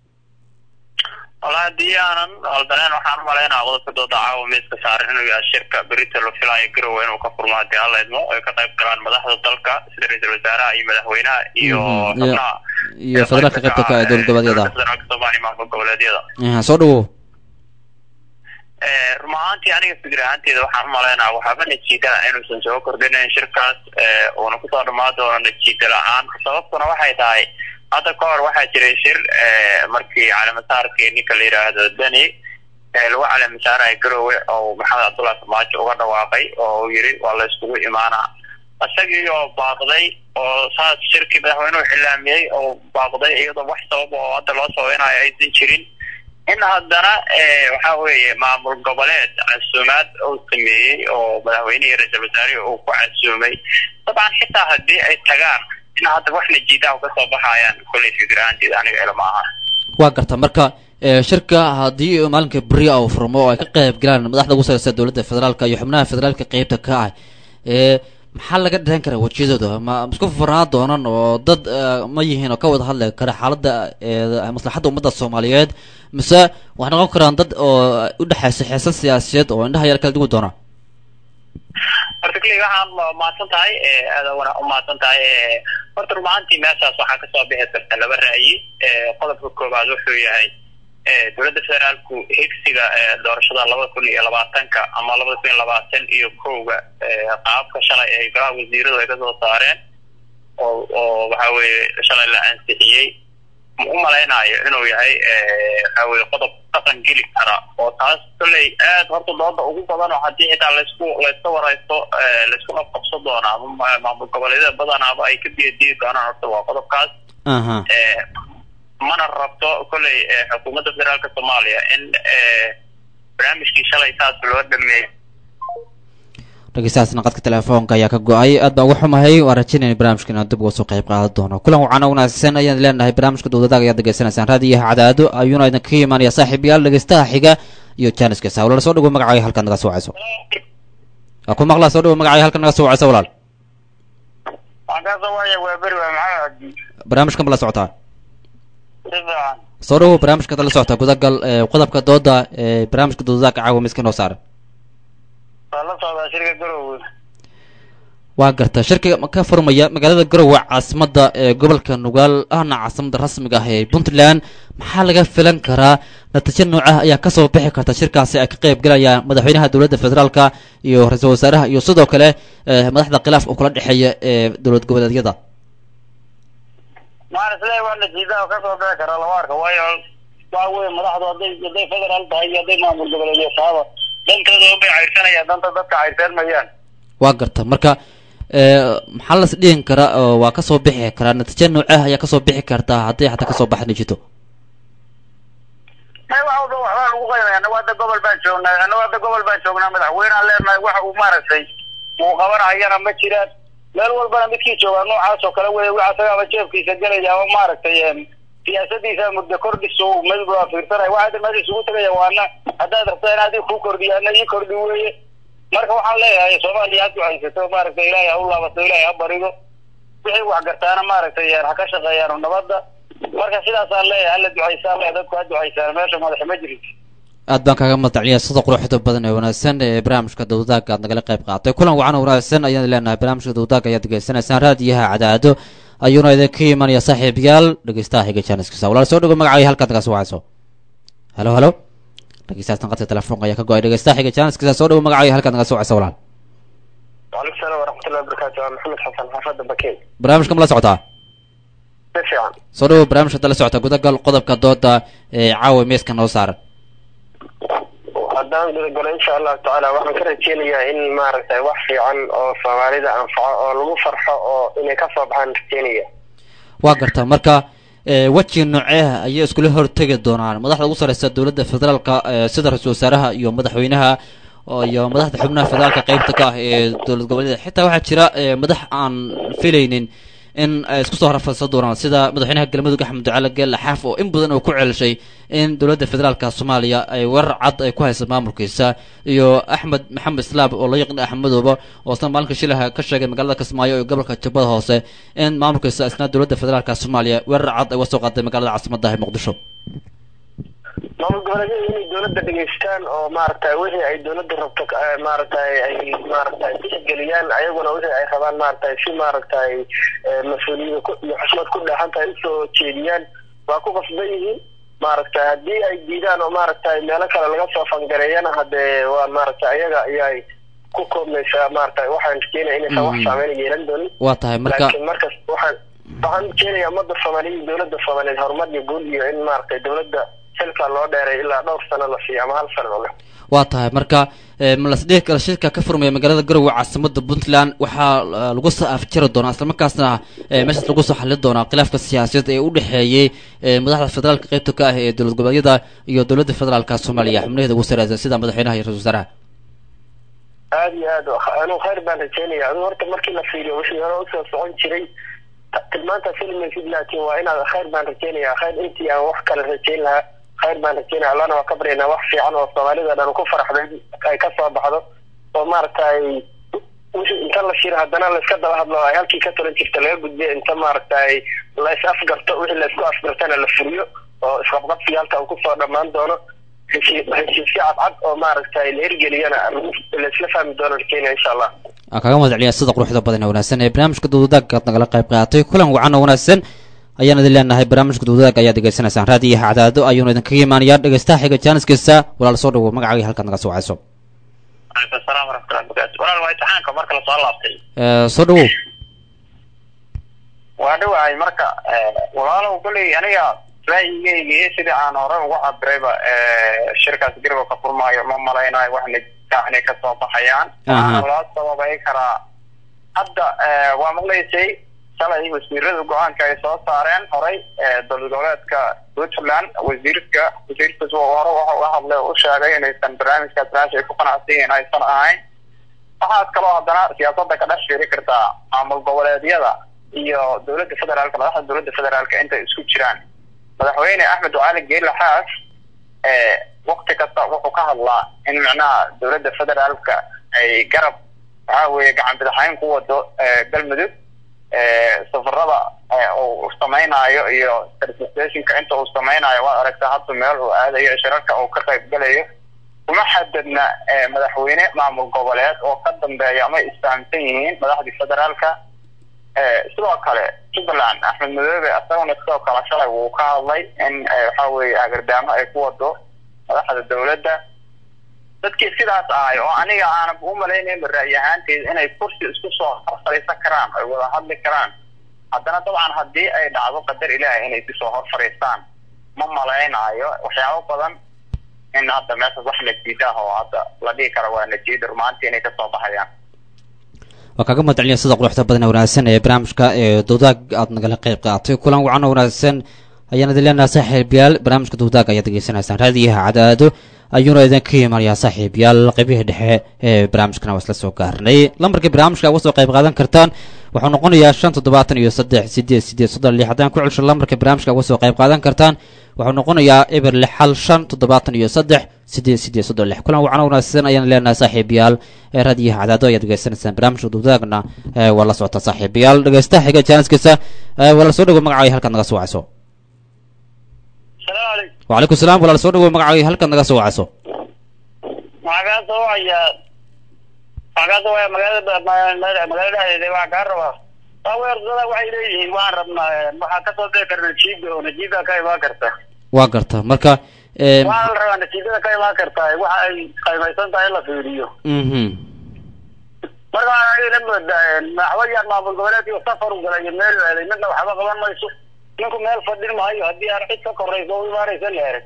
[SPEAKER 6] wala haddii aanan aldaneen waxaan umalaynaa qodobka dooda caawa miiska saaran inuu yahay shirka berita la filaayo garowe inuu ka furmo haddii alla idmo ay ka qayb galaan madaxda dalka sida ra-iisul wasaaraha iyo madaxweynaha iyo
[SPEAKER 2] Mhm, iyo-
[SPEAKER 6] xubnaha
[SPEAKER 2] iyo federaalka qaybta ka ah ee dowlad goboleedyada
[SPEAKER 6] federaalka soomaaliya maamul goboleedyada
[SPEAKER 2] Aha, soo dhawow
[SPEAKER 6] Eh, run ahaantii aniga fikir ahaanteeda waxaan umalaynaa waxaaba najiida inuusan soo kordhinayn shirkaas eh, uuna kusoo dhamaan doono najiida la-aan sababtuna waxay tahay hadda ka hor waxaa jiray shir eh, markii caleemasaarkii ninka la yidhaahdo deni eh, lagu caleemasaaraya garowe oo maxamed cabdullahi farmaajo uga dhawaaqay oo uu yiri waa la iskugu imaanaa isagii oo baaqday oo saas shirkii madaxweynuhu xilaamiyey oo baaqday iyadoo wax sabab oo hadda loo sabeynayo aysan jirin in haddana eh, waxa weeye maamul goboleed casuumaad uu sameeyey oo madaxweynihii ra-iisul wasaarihii uu ku casuumay dabcan xitaa haddii ay tagaan in hadda wax najiidaha kasoo baxayaan kolley fikir ahaanteeda aniga ilama aha
[SPEAKER 2] waa garta marka ee, shirka haddii maalinka beri ah uu furmo oo ay ka qayb galaan madaxda ugu sareysa dowladda federaalka iyo xubnaha federaalka qeybta ka ah ee maxaa laga dhahan karaa wejiyadooda ma ma isku furnaan doonan oo dad eh, ma yihiin oo ka wada hadli kara xaaladda ee maslaxadda ummadda soomaaliyeed mise waxay noqon karaan dad oo u dhexeysa xeesan siyaasadeed oo indhaha yar kala duwan doona
[SPEAKER 6] horta kuley waxaan mahadsan tahay aada wana u mahadsan tahay horta rumaantii meeshaas waxaa kasoo bixi karta laba ra'yi qodobka koowaad wuxuu yahay dowladda federaalku higsiga doorashada labada kun iyo labaatanka ama labada kun iyo labaatan iyo kowga qaabka shalay ay golaha wasiiradu ay kasoo saareen oo oo waxa weeye shalay la ansixiyey u malaynayo inuu yahay waxa weye qodob dhaqan geli kara oo taas kolley aad horta dooda ugu badan oo haddii xitaa laysku layska waraysto laysku qabqabso doona ama maamul goboleedyada badanaaba ay ka biyadiyi doonaan horta waa qodobkaas
[SPEAKER 2] aha
[SPEAKER 6] mana rabto kolley xukuumadda federaalka soomaaliya in barnaamijkii shalay saas loo dhameeyo
[SPEAKER 2] dhegeystahaasna qadka telefoonka ayaa ka go-ay aad baan uga xumahay waan rajaynayna barnaamijka inaan dib uga soo qayb qaadan doono kulan wacan oo wanaagsan ayaan leenahay barnaamijka dowladaaga ayaad degeysanaysaan raadiyaha cadaado ayuuna idinkaga imaanaya saaxiibayaal dhegeystaha xiga iyo jaaniska sawlala soo dhawo magacaaga halkaad naga soo wacayso waa ku maqlaa soo dhawo magacaaga halkaad naga soo wacayso walaal
[SPEAKER 6] waxaan kaa soo waaya waa beri waa maxamed cabdi
[SPEAKER 2] barnaamijkan ma la socotaa
[SPEAKER 6] si fiican
[SPEAKER 2] soo dhawo barnaamijkaad la socotaa gudagal ee, qodobka dooda ee barnaamijka dowladaaga caawa miska noo saaran
[SPEAKER 6] waa la socdaa shirka garowe
[SPEAKER 2] waa garta shirka ka furmaya magaalada garowe caasimada ee gobolka nugaal ahna caasimada rasmiga ah ee puntland maxaa laga filan karaa natiijo noocah ayaa kasoo bixi karta shirkaasi ay ka qayb galayaan madaxweynaha dowladda federaalka iyo ra-iisul wasaaraha iyo sidoo kale eh, madaxda khilaafka kula dhexeeya ee dowlad goboleedyada
[SPEAKER 6] maana sidee waa natiijada kasoo bixi karaa lama arka waayo waxa weye madaxdu hadday hadday federaal tahay iyo hadday maamul goboleedyo tahaba dantooda unbay cayrsanayaan danta dadka cayrsan mayaan
[SPEAKER 2] waa garta marka eh, maxaa las dhihin karaa oo waa kasoo bixi karaa natiijo noocah ayaa kasoo bixi kartaa hadday xataa kasoo baxni jirto
[SPEAKER 6] may wax walba waxbaa lagu qaybaya annagu hadda gobol baan joognaa annagu hadda gobol baan joognaa madaxweynaan leenahay waxa uu maaragtay uu qabanayana ma jiraan meel walbana midkii joogaa noocaas oo kale wey waxa isaga ama jeefkiisa gelaya ama maaragtay em, siyaasadiisa muddo kordhis uu midba waa fiirsanaya waxa hadda meesha isugu tegaya waana haddaad rabtaa in adii kuu kordhiyo ana ii kordhi weeye marka waxaan leeyahay soomaaliya ha ducaysato maaragtay ilaahay ha u laabato ilaahay ha barido wixii wax gartaana maaragtay ha ka shaqeeyaan nabadda marka sidaasaan leeyahay hala ducaysaan leeyahay dadku ha ducaysaan meesha madaxa ma jirin
[SPEAKER 2] aad baan kaaga madacliya sida quruxda badan ee wanaagsan ee barnaamijka dowdaaga aad nagala qayb qaatay kulan wacan oo wanaagsan ayaan leenahay barnaamijka dowdaaga ayaad degeysanaysaan raadiyaha cadaado ayuuna idinka imanaya saaxiibayaal dhegeystaha xiga jaaniskiisa walaal soo dhago magacaaga halkaad naga soo wacayso halo halo dhegeystahaasna qadka telefoonka ayaa ka go-ay dhegeystaha xiga jaaniskiisa soo dhago magacaaga halkaad naga soo wacayso walaal
[SPEAKER 7] وعليكم السلام ورحمة الله وبركاته أنا محمد حسن حافظ بكين
[SPEAKER 2] barnaamijka ma la socotaa
[SPEAKER 7] si fiican
[SPEAKER 2] soo dhawo barnaamijka hadda la socota gudagal qodobka dooda ee caawa meeska noo saaran
[SPEAKER 7] haddaan gudagalo insha allahu tacaala waxaan ka rajeynayaa in maaragtay wax fiican oo soomaalida anfaco oo lagu farxo oo inay kasoo baxaan rajeynaya
[SPEAKER 2] waa garta marka eh, weji nooceeh ayay iskula hortegi doonaan madaxda ugu sareysa dowladda federaalka eh, sida ra-iisul wasaaraha iyo madaxweynaha oo- iyo madaxda xubnaha federaalka qeybta ka ah ee dowlad goboleedyada xitaa waxaa jira eh, madax aan filaynin in ay isku soo rafadsan doonaan sida madaxweynaha galmudug axmed ducaale geelle xaaf oo in badan oo ku celishay in dowladda federaalka soomaaliya ay weerar cad ay ku haysa maamulkiisa iyo axmed maxamed islaam oo la yaqaan axmedooba oo isna maalinka shilaha ka sheegay magaalada kismaayo iyo gobolka jubbada hoose in maamulkiisa isna dowladda federaalka soomaaliya weerar cad ay uga soo qaaday magaalada caasimadda ah ee muqdisho
[SPEAKER 7] maamul goboleedyada inay dowladda dhegeystaan oo maaragtay wixii ay dowladda rabto eh, maaragtay ay maaragtay tixgeliyaan ayaguna wixii ay rabaan maaragtay si maaragtay eh, mas-uuliyada ku- iyo xushmad ku dheexan tahay usoo jeediyaan waa ku qasban yihiin maaragtay haddii ay diidaan oo maaragtay meelo kale laga soo fangareeyana haddee waa maaragtay ayaga ayay ku koobmaysaa maaragtay waxaan rajeenaya inaysan wax
[SPEAKER 2] Mm.
[SPEAKER 7] saameyn yeelan doonin
[SPEAKER 2] waa tahay marka
[SPEAKER 7] laakiin markas waxaan waxaan keenayaa ummadda soomaaliya iyo dowladda soomaaliyeed horumar iyo guul iyo in maaragtay dowladda xilka loo dheeray ilaa dhowr sano la siiyo ama hal sano oo leh
[SPEAKER 2] waa tahay marka eh, ma lasdhihi kara shirka ka furmaya magaalada garowe caasimada puntland waxaa eh, lagu soo afjari doonaa islamarkaasna eh, meeshaas lagu soo xalin doonaa khilaafka siyaasadeed ee u dhexeeyey eh, madaxda federaalka qeybta ka ah ee dowlad goboleedyada iyo dowladda federaalka soomaaliya xubnaheeda ugu sareysa sida madaxweynaha iyo ra-isul wasaaraha
[SPEAKER 7] aada iyo aad anuu khayr baan rajeynaya adigu horta markii la fiiriyo wixii hore usoo socon jiray ta- tilmaanta filmaysid laakiin waa inaad khayr baan rajeynaya khayr intii aan wax kale rajeyn lahaa khayr baan rajeynaya allana waa ka baryaynaa wax fiican oo soomaalida dhan ku faraxday ay ka soo baxdo oo maaragtay wixii inta la shiro haddana la iska daba hadlo ay halkii ka talan jirta laga gudbiyo inta maaragtay la is afgarto wixii la isku afgartana la furiyo oo isqabqabsiga halka uu kusoo dhammaan doono heshiis heshiisyo cadcad oo maaragtay la hirgeliyana laisla fahmi doono kenya insha allah
[SPEAKER 2] aan kaga mahad celiyaa sida quruxda badan ee wanaagsan ee barnaamijka dawadaagga aad nagala qayb qaadatay kulan wacan oo wanaagsan ayaan idin leenahay barnaamijka dawadaagga ayaad degeysanaysaan raadiyaha cadaado ayuuna idinkaga imaanayaa dhegeystaha xiga jaaniskiisa walaal soo dhawo magacaaga halkaad naga soo wacayso
[SPEAKER 6] alaikum asalaam waraxmatullahi wabarakatu walaal waa imtixaanka marka lasoo laabtay
[SPEAKER 2] Eh, soo dhawow
[SPEAKER 6] waa dhawahay marka walaalow koley aniga ra'yigeyga iyo sidii aan hore uga cabirayba shirkaas garba ka furmaayo ma malaynayo wax natiija inay kasoo baxayaan
[SPEAKER 2] Aha.
[SPEAKER 6] waxaana loo sababay karaa hadda eh, waa maqlaysay shalay wasiirada go-aanka ay soo saareen horay eh, dowlad goboleedka puntland wasiirka wasiirkaas waa hore waxa uga hadlay oo u sheegay inaysan barnaamijkaas meesha ay ku qanacsan yihiin aysan ahayn waxaad kaloo haddana siyaasadda ka dhex fiiri kartaa maamul goboleedyada iyo dowladda federaalka madaxda dowladda federaalka intay isku jiraan madaxweyne axmed ducaali geela xaas ee wakti kasta wuxuu ka hadlaa in macnaha dowladda federaalka ay garab waxaa weeye gacan bidixayn ku wado ee, galmudug ee, safarada ee, uu samaynayo iyo certificationka inta uu samaynayo waad aragtaa hadda meel uu aadayo shirarka uu ka qayb galayo kuma xadadna ee, madaxweyne maamul goboleed oo ka dambeeya ama isfahamsan yihiin madaxdii federaalka ee, sidoo kale jubbaland axmed madoobe isaguna sidoo kale shalay wuu ka hadlay in ee, waxaa weeye hagardaamo ay ku wado madaxda dowladda dadkii sidaas ahay oo aniga aanan u malaynayn ra'yi ahaanteed inay kursi isku soo horfariisan karaan ay wada hadli karaan haddana dabcan haddii ay dhacdo qadar ilaahay inay kusoo hor fariistaan ma malaynayo waxyaabo badan in hadda meeshaas wax natiija ah oo hadda la dhihi karo waa natiija rumaantii inay kasoo baxayaan
[SPEAKER 2] waa kaaga mahad celiyaa sida quruxda badan ee wanaagsan ee barnaamijka ee dawdaag aad nagala qayb qaadatay kulan wacan oo wanaagsan ayaan idin leenahay saaxiibayaal barnaamijka dawdaag ayaad degeysanaysaan raadiyaha cadaado ayuuna idinka imaanayaa saaxiibayaal qaybihii dhexe ee barnaamijkana waa isla soo gaarnay lambarka barnaamijka uga soo qayb qaadan kartaan wuxuu noqonayaa shan toddobaatan iyo saddex sideed sideed soddon lix haddaan ku celsho lambarka barnaamijka uga soo qayb qaadan kartaan wuxuu noqonayaa eber lix hal shan toddobaatan iyo saddex sideed sideed soddon lix kulan wacan oo wanaagsan ayaan leenahay saaxiibayaal ee raadiyaha cadaado ayaad degeysanaysaan barnaamijka dawdaagna ee waa la socota saaxiibayaal dhegeystaha xiga jaaniskiisa ee waa la soo dhawo magacaaga halkaad naga soo wacayso
[SPEAKER 6] salaamu calaykum
[SPEAKER 2] وعليكم السلام ولا soo dhawo magacaaga halkaad naga soo wacayso
[SPEAKER 6] waxaa kaa soo wacaya waxaa kaa soo wacaya magaalada magaalada dhexdeeda waxaa kaa rabaa aweerdada waxay leeyihiin waxaan rabnaa waxaa kasoo bixi kara najiida oo najiida ka imaan karta
[SPEAKER 2] waa garta marka ee,
[SPEAKER 6] waxaa la rabaa natiijada ka imaan karta waxa ay qaymaysan tahay in la fiiriyo
[SPEAKER 2] mhm
[SPEAKER 6] marka waxaan aniga la moodaa madaxweyaan maamul goboleedkii safar u galay iyo meel u aaday midna waxba qaban mayso ninku meel fadhin maayo haddii aan cid ka korayso u imaanaysa la erag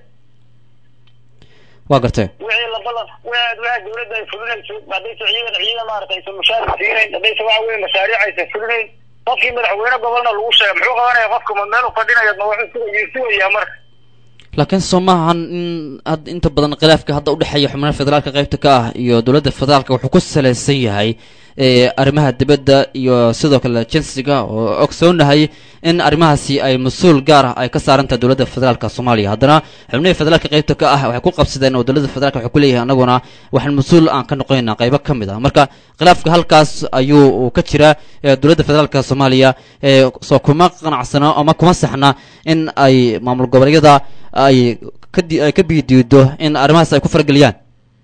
[SPEAKER 2] waa gartee
[SPEAKER 6] wixii la balan wixii wixii dawladda ay fulinayso haddaysa ciidan ciidan maaragtay aysan mushaar siinayn haddaysa waxa weye mashaariic aysan fulinayn qofkii madaxweyne gobolna lagu sheegay muxuu qabanaya qofka ma meel u fadhinaya ma wuxuu sugaya sugayaa marka
[SPEAKER 2] laakiin soo maahan in had inta badan khilaafka hadda udhexeeya xubnaha federaalka qaybta ka ah iyo dowladda federaalka wuxuu ku salaysan yahay ee arrimaha dibadda iyo sidoo kale jinsiga oo ogsoonahay in arrimahaasi ay mas-uul gaar ah ay ka saaran tahay dowladda federaalka soomaaliya haddana xubnihii federaalka qaybta ka ah waxay ku qabsadeen oo dowladda federaalka waxay ku leeyahay anaguna waxaan mas-uul aan ka noqonayna qaybo ka mid ah marka khilaafka halkaas ayuu uu ka jiraa ee dowladda federaalka soomaaliya ee soo kuma qanacsano ama kuma saxna in ay maamul goboleedyada ay ka di- ay ka biidiido in arrimahaas ay ku farageliyaan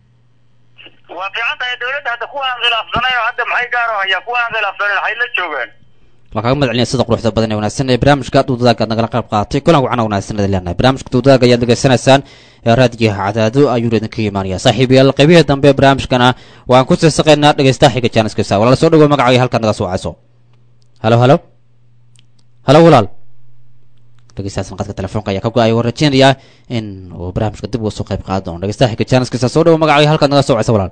[SPEAKER 6] waa fiican tahay dawladda hadda kuwa aan khilaafsanayn oo hadda maxay gaar u hayaa kuwa aan khilaafsanayn waxay la joogaan
[SPEAKER 2] waa kaaga mahad celinaya sida quruxda badan ee wanaagsan ee barnaamijka duudaaga aad nagala qayb qaadatay kulan wacan oo wanaagsan idin leenahay barnaamijka duudaaga ayaad degeysanaysaan ee raadiyaha cadaado ayuuna idinka imaanaya saaxiibayaal qaybihii dambe ee barnaamijkana waan ku sii saqaynaa dhegeystaha xiga jaaniskiisa walaal soo dhawo magacaaga halkaad naga soo wacayso halo halo halo walaal dhegeystahaas qadka telefoonka ayaa ka go-ay waan rajeynayaa in uu barnaamijka dib uga soo qayb qaadan doono dhegeystaha xiga jaaniskiisa soo dhawo magacaaga halkaad naga soo wacayso walaal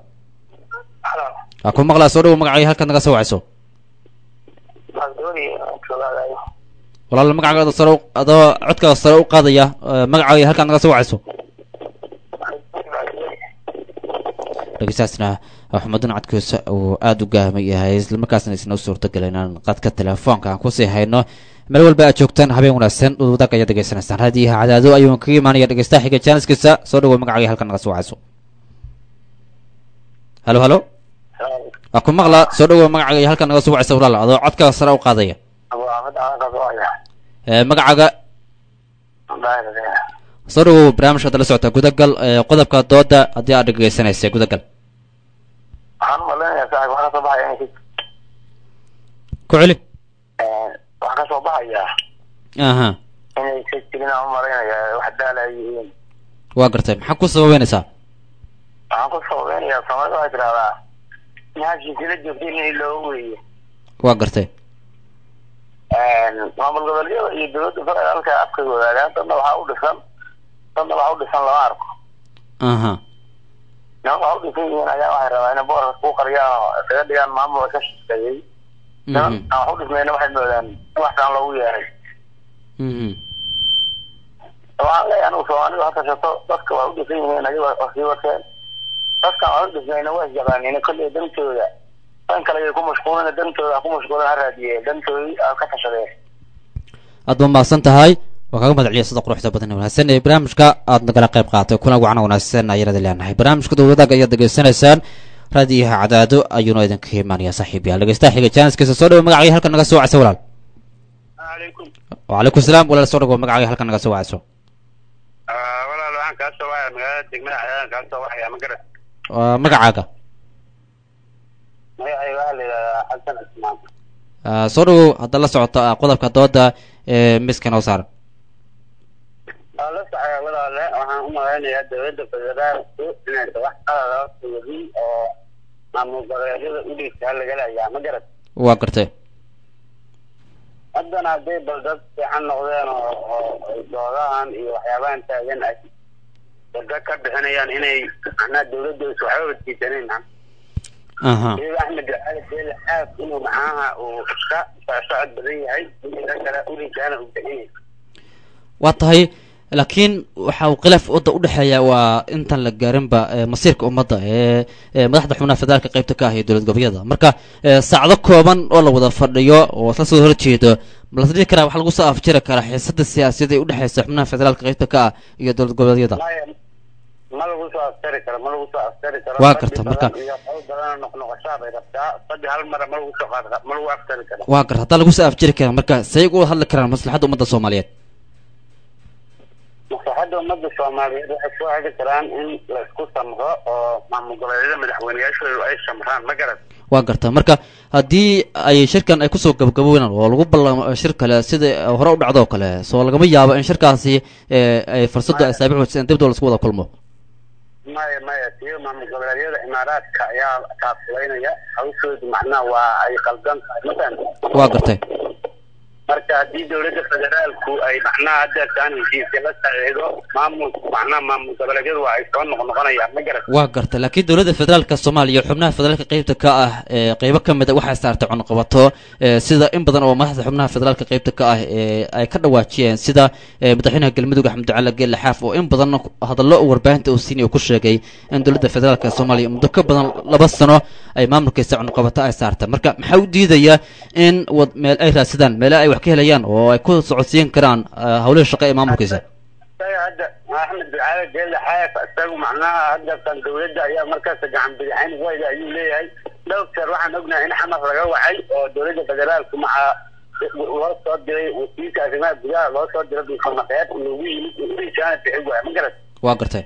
[SPEAKER 2] waa ku maqlaa soo dhawo magacaaga halkaad naga soo wacayso walaal magacaaga sare u- adoo codkaaga sare u qaadaya ee, magacaaga halkaad naga soo wacayso dhegeystaasna xumadun codkiisa uu aada u gaahmay yahay islamarkaasna isna u suurtagelin inaan qadka telefoonka aan kusii hayno meel walba aad joogtaan habeen wanaagsan wadaag ayaad degeysanaysaan raadiyaha cadaado ayuu kaga imaanaya dhegeystaha xiga jaaniskiisa soo dhawo magacaaga halkan naga soo wacayso halo halo waa ku maqlaa soo dhawo magacaaga halkan naga soo wacaysa walaal adoo codkaaga sare u qaadaya ee, magacaaga soo dhawow barnaamijka hadda la socota gudagal ee qodobka dooda haddii aad dhegeysanaysa gudagal
[SPEAKER 7] waxaan umaleynayaa saaxib waxaa kasoo baxaya inay
[SPEAKER 2] ku celi
[SPEAKER 7] waxaa kasoo baxayaa
[SPEAKER 2] aha
[SPEAKER 7] inay ka jirin aan umalaynayaa wax daala ay yihiin
[SPEAKER 2] waa gartay maxaa ku sababeynaysaa
[SPEAKER 7] waxaan ku sababeynayaa soomaalida waxay tidhahdaa mahashiisila joogtay in looga weeye
[SPEAKER 2] waa gartay
[SPEAKER 7] maamul goboleedyada iyo dowladda federaalka afkay wadaagaan dadna waxaa u dhisan dadna waxaa u dhisan lama arko
[SPEAKER 2] aha
[SPEAKER 7] niman waxaa u dhisan yihiin ayaa waxay rabaa inay boorka ku qariyaan oo isaga dhigaan maamul ka shaqeeyey niman
[SPEAKER 2] mhm
[SPEAKER 7] aan wax u dhismayna waxay moodaan in waxtaan loogu yeeray
[SPEAKER 2] mhm
[SPEAKER 7] waxaan leeyahay anigu soomaalidu ha tashato dadka waa u dhisan yihiin ayaga waa sii wateen dadkan waa u dhismayna waa isjaqaaniina kolley dantooda dan kale ay ku mashquulina dantooda ha ku mashquulin ha raadiyeen dantoodii ha ka tashadeen
[SPEAKER 2] aad ba mahadsan tahay waa kaga mahad celiya sida quruxda badan ee wanaagsan ee barnaamijka aad nagala qayb qaaatay kuna wacna wanaagsan ayaan idin leenahay barnaamijka dowladaga ayaad degeysanaysaan raadiyaha cadaado ayuuna idinka imaanaya saaxiib yaal dhegeystaha xiga jaaniskiisa soo dhawo magacaaga halkan naga soo wacso walaal
[SPEAKER 6] calaykum
[SPEAKER 2] wacalaykum salaam walaal soo dhawo magacaaga halkan naga soo wacso
[SPEAKER 6] walaal waxaan kaa soo wacaya magaalada degmada cadaan kaa soo wacaya ma garat
[SPEAKER 2] waa magacaaga
[SPEAKER 6] magacayga waxaa la yidhahdaa xasan cismaan
[SPEAKER 2] Ah, soo dhawow hadda la socota ah, qodobka dooda ee miska noo saaran
[SPEAKER 6] waa la socaya walaale waxaan u malaynayaa dowladda federaalku inaysa wax qalada wadin oo maamul goboleedyada u dhiigtaa laga leeyaa ma garat
[SPEAKER 2] waa gartay
[SPEAKER 6] haddana hadday bal dad fiican noqdeen oo oo ay doodahan iyo waxyaabahan taagan ay wada ka bixinayaan inay macnaha dowladda is waxba watiisanayn
[SPEAKER 2] aha
[SPEAKER 6] iyada axmed ducaali beele aad inuu macnaha uu ka socsocod badan yahay inta kale uligaana uu bixin yahay
[SPEAKER 2] waa tahay laakiin waxa uu khilaaf wadda udhexeeya waa intaan la gaarinba ee, masiirka ummadda ee ee madaxda xubnaha federaalka qaybta ka ah iyo dowlad goboleedyada marka ee, saacado kooban oo la wada fadhiyo oo isla soo horjeedo ma la dhihi karaa waxaa lagu soo afjiri karaa xiisada siyaasadeed ee udhexeysa xubnaha federaalka qaybta ka ah iyo dowlad goboleedyada
[SPEAKER 6] maya ma lagu soo aftari karo ma lagu soo aftari karo
[SPEAKER 2] Waa
[SPEAKER 6] fadhi
[SPEAKER 2] garta,
[SPEAKER 6] badan
[SPEAKER 2] marka-
[SPEAKER 6] iyo qowl badan noqnoqoshaa bay rabtaa fadhi hal mara ma lagu soo qaadi karo ma lagu aftari karo
[SPEAKER 2] waa gar haddaa lagu soo afjiri karaa marka say uga hadli karaan maslaxadda ummadda soomaaliyeed
[SPEAKER 6] maslaxadda ummadda soomaaliyeed waxay soo heli karaan in la isku samro oo maamul goboleedyada madaxweyneyaashoodu ay samraan ma garan
[SPEAKER 2] waa garta marka haddii ay shirkan ay kusoo gabagabownaan oo lagu ballamo shir kale sida hore u dhacdo oo kale soo lagama yaabo in shirkaasi ee, ay fursadu ay saabic wajiseen dib doo laisku wada kulmo
[SPEAKER 6] maya maya tiyo maamul goboleedyada imaaraadka ayaa kaafulaynaya hawshoodu macnaha waa ay qaldan tahay mafahant
[SPEAKER 2] waa gartay
[SPEAKER 6] marka haddii dowladda federaalku ay macnaha haddeertaan heshiisya la saxiixdo maamul macnaha maamul goboleedyadu waa ay soo noqnoqonayaan ma garan
[SPEAKER 2] waa gartay laakiin dowladda federaalka soomaaliya xubnaha federaalka qaybta ka ah ee qeybo ka mid a waxay saartay cunqabato ee, sida in badan oo madaxda xubnaha federaalka qaybta ka ah ee ay ka dhawaajiyeen sida ee, madaxweynaha galmudug axmed ducaale geelle xaaf oo in badan hadallo uu warbaahinta uu siinay uu ku sheegay in dowladda federaalka soomaaliya muddo ka badan laba sano ay maamulkiisa cunqabato ay saartay marka maxaa u diidaya in wad meel ay raadsadaan meele ay wax ka helayaan oo ay ku socodsiin karaan eh, howlihii shaqo ee maamulkiisa
[SPEAKER 6] isaga hadda axmed ducaale geelle xaaf isagu macnaha haddeertaan dowladda ayaa markaas gacan bidixayn wayda ayuu leeyahay dhowr jeer waxaan ognahay in xamar laga wacay oo dowladda federaalku maca loo soo diray wasiirka arrimaha gudaha loo soo diray dulsamaqeed loogu yimid urijaana bixi waaya ma garan
[SPEAKER 2] waa gartay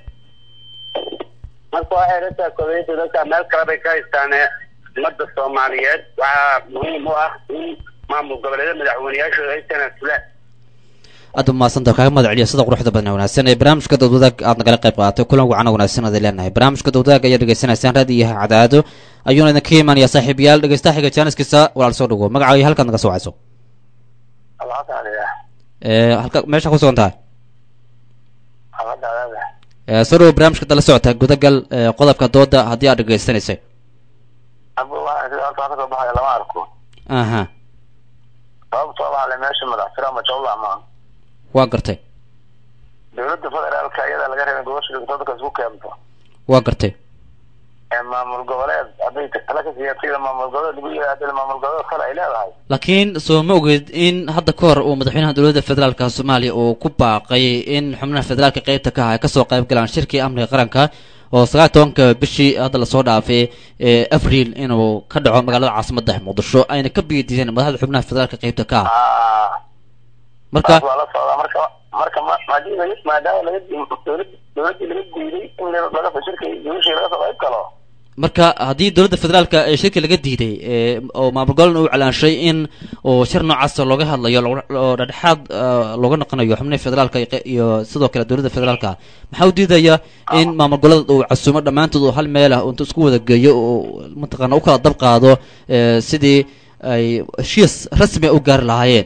[SPEAKER 6] marka waxay rataa kobayada dadka meel kale bay ka haystaane ummadda soomaaliyeed waxaa muhiim u ah in maamul goboleedyada madaxweyneyaashooda ay tanaasulaan
[SPEAKER 2] aad u mahadsantaha kaaga mahad celiya sida quruxda badan ee wanaagsan ee barnaamijka dowdwadaag aad nagala qayb qaadatay kulan wacana wanaagsan aad leenahay barnaamijka dowdwadaag ayaa dhegeysanaysaan raadiyaha cadaado ayuuna idinka imaanaya saaxiibayaal dhegeystaha xiga jaaniskiisa walaal soo dhawo magacaaga halkaad naga soo wacayso
[SPEAKER 6] alxasanaya
[SPEAKER 2] ee halka meesha ku sugan tahay
[SPEAKER 6] xabadadaada
[SPEAKER 2] ee soo dhawo barnaamijka dala socota gudagal ee qodobka dooda haddii aad dhegeysanaysay
[SPEAKER 7] aba waxaa sida halkaa kasoo baxaya lama arko
[SPEAKER 2] aha
[SPEAKER 7] sababtoo waxaa le meesha madaxtira majawla ma
[SPEAKER 2] waa gartay
[SPEAKER 7] dowladda federaalka iyadaa laga rabay gobasha dhigto dadka isku keento
[SPEAKER 2] waa gartay
[SPEAKER 7] ee maamul goboleed hadday tala ka siyaasada maamul goboleed lagu yidhahdana maamul goboleed kale ay leedahay
[SPEAKER 2] laakiin soo ma ogeed in hadda ka hor uu madaxweynaha dowladda federaalka soomaaliya uu ku baaqay in xubnaha federaalka qaybta ka ah ay kasoo qayb galaan shirkii amniga qaranka oo sagaal iyo tobanka bishii hadda lasoo dhaafay ee abriil inuu ka dhaco magaalada caasimadda muqdisho ayna ka biidiiseen madaxda xubnaha federaalka qaybta ka ah
[SPEAKER 7] Ah,
[SPEAKER 2] marka
[SPEAKER 7] taas waa la socdaa marka marka ma haddii laga maadaama laga dowlad dowladdii laga diiday in laga shirka guushii laga soo qayb galo
[SPEAKER 2] marka haddii dowladda federaalka ee shirka laga diiday ee oo maamul goboleedna uu calaanshay in oo shir noocaasa looga hadlayo looga- oo dhexdhexaad ah, looga noqonayo xubnaha federaalka iyo qe- iyo sidoo kale dowladda federaalka maxaa u diidaya in maamul goboleed uu casuumo dhammaantood oo hal meel ah oo intuu isku wada geeyo oo mataqaana u kala dab qaado ee sidii ay heshiis rasmi ah u gaari lahaayeen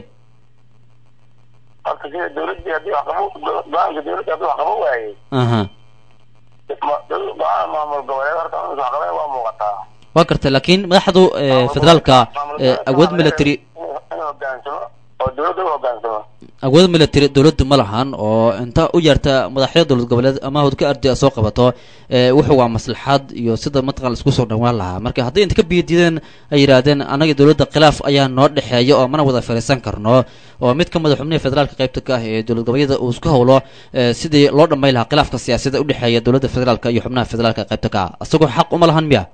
[SPEAKER 7] horta sida dowladdii haddii wax qabo go-aanka dowladda haddii wax qabo waayey
[SPEAKER 2] aha
[SPEAKER 7] ma- dowlad go-aan maamul goboleed horta in wax qabeen waa muuqataa
[SPEAKER 2] waa gartay laakiin madaxdu ee, federaalka ee, awood military
[SPEAKER 7] in hogaansamo oo dowladda u hogaansamo
[SPEAKER 2] awood military dowladdu ma lahan oo inta u yeerta madaxyada dowlad goboleed ama hawdka ardi soo qabato ee wuxuu waa maslaxad iyo sida mataqan isku soo dhawaan lahaa marka hadday inta ka biyadiideen ay yidhaahdeen anaga dowladda khilaaf ayaa noo dhexeeya oo mana wada fariisan karno oo mid ka mid a xubnihi federaalka qaybta ka ah ee dowlad goboleedyada uu isku hawlo ee sidii loo dhamay lahaa khilaafka siyaasadda udhexeeya dowladda federaalka iyo xubnaha federaalka qaybta ka ah isagoo xaq uma lahan miya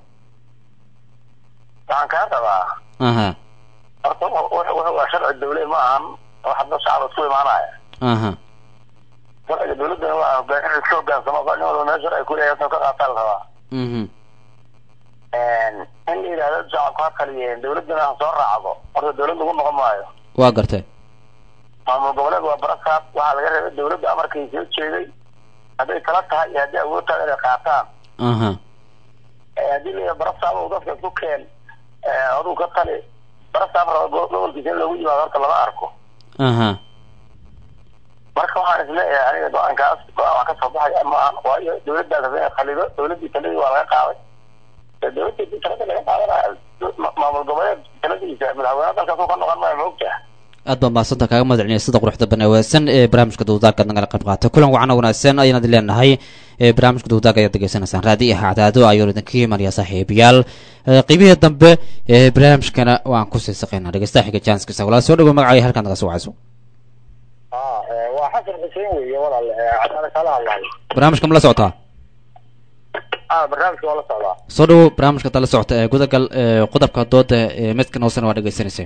[SPEAKER 7] waxaan kaa qabaa
[SPEAKER 2] aha
[SPEAKER 7] horta wuxuu wuxuu waa sharci dowle ma ahan wax hadda shacab isku imaanaya
[SPEAKER 2] aha
[SPEAKER 7] sharciga dowladdana waa hogaan in iska hogaansamo nin walba meel sharci ku leeyahay ka qaataa la rabaa
[SPEAKER 2] mhm
[SPEAKER 7] in la yidhahdo shacabku ha kaliyeen dowladdana ha soo raacdo horta dowlad lagu noqon maayo
[SPEAKER 2] waa gartay
[SPEAKER 7] maamul goboleed waa barasaab waxaa laga reebay dowladda amarkii soo jeeday hadday tala tahay iyo haddii awood tahay inay qaataan
[SPEAKER 2] aha
[SPEAKER 7] Eh, haddii la yidhahdo barasaab uu dadka isku keen eh, aduu ka tali barasaab raba go- gobolkiisa in loogu yimaado horta lama arko
[SPEAKER 2] aha
[SPEAKER 7] marka waxaan isleeyahay aniga go-aankaas go-aan wax ka soo baxaya maahan waayo dowladdaas hadday khalido dowladdii taladii waa laga qaaday ee dowladdii hadii talada laga qaadanaya ma- maamul goboleed taladiisa madaxweyne dalkaas uu ka noqon maayo ma ogtaha
[SPEAKER 2] aad baan mahadsanta kaaga mahad celinaya sida quruxda banaawaadsan ee barnaamijka dawdaarka nagala qayb qaatay kulan wacana wanaagsan ayaan idin leenahay ee barnaamijka dawdaarka ayaad degeysanaysaan raadi iyo hacdaado ayuu idinka imanaya saaxiibayaal Ee, qeybihii dambe ee barnaamijkana waan kusii saqaynaa dhegeystaha xiga janskiisa walaal soo dhawo magacaya halkaan naga soo wacayso
[SPEAKER 7] waa xasan xuseen weeye walaal cadaalad kala hadlayo
[SPEAKER 2] barnaamijka ma la socotaa
[SPEAKER 7] ah barnaamijka waa la socdaa
[SPEAKER 2] soo dhawo barnaamijka hadda la socota ee gudagal ee qodobka dooda ee midka noosana waa dhegeysanaysa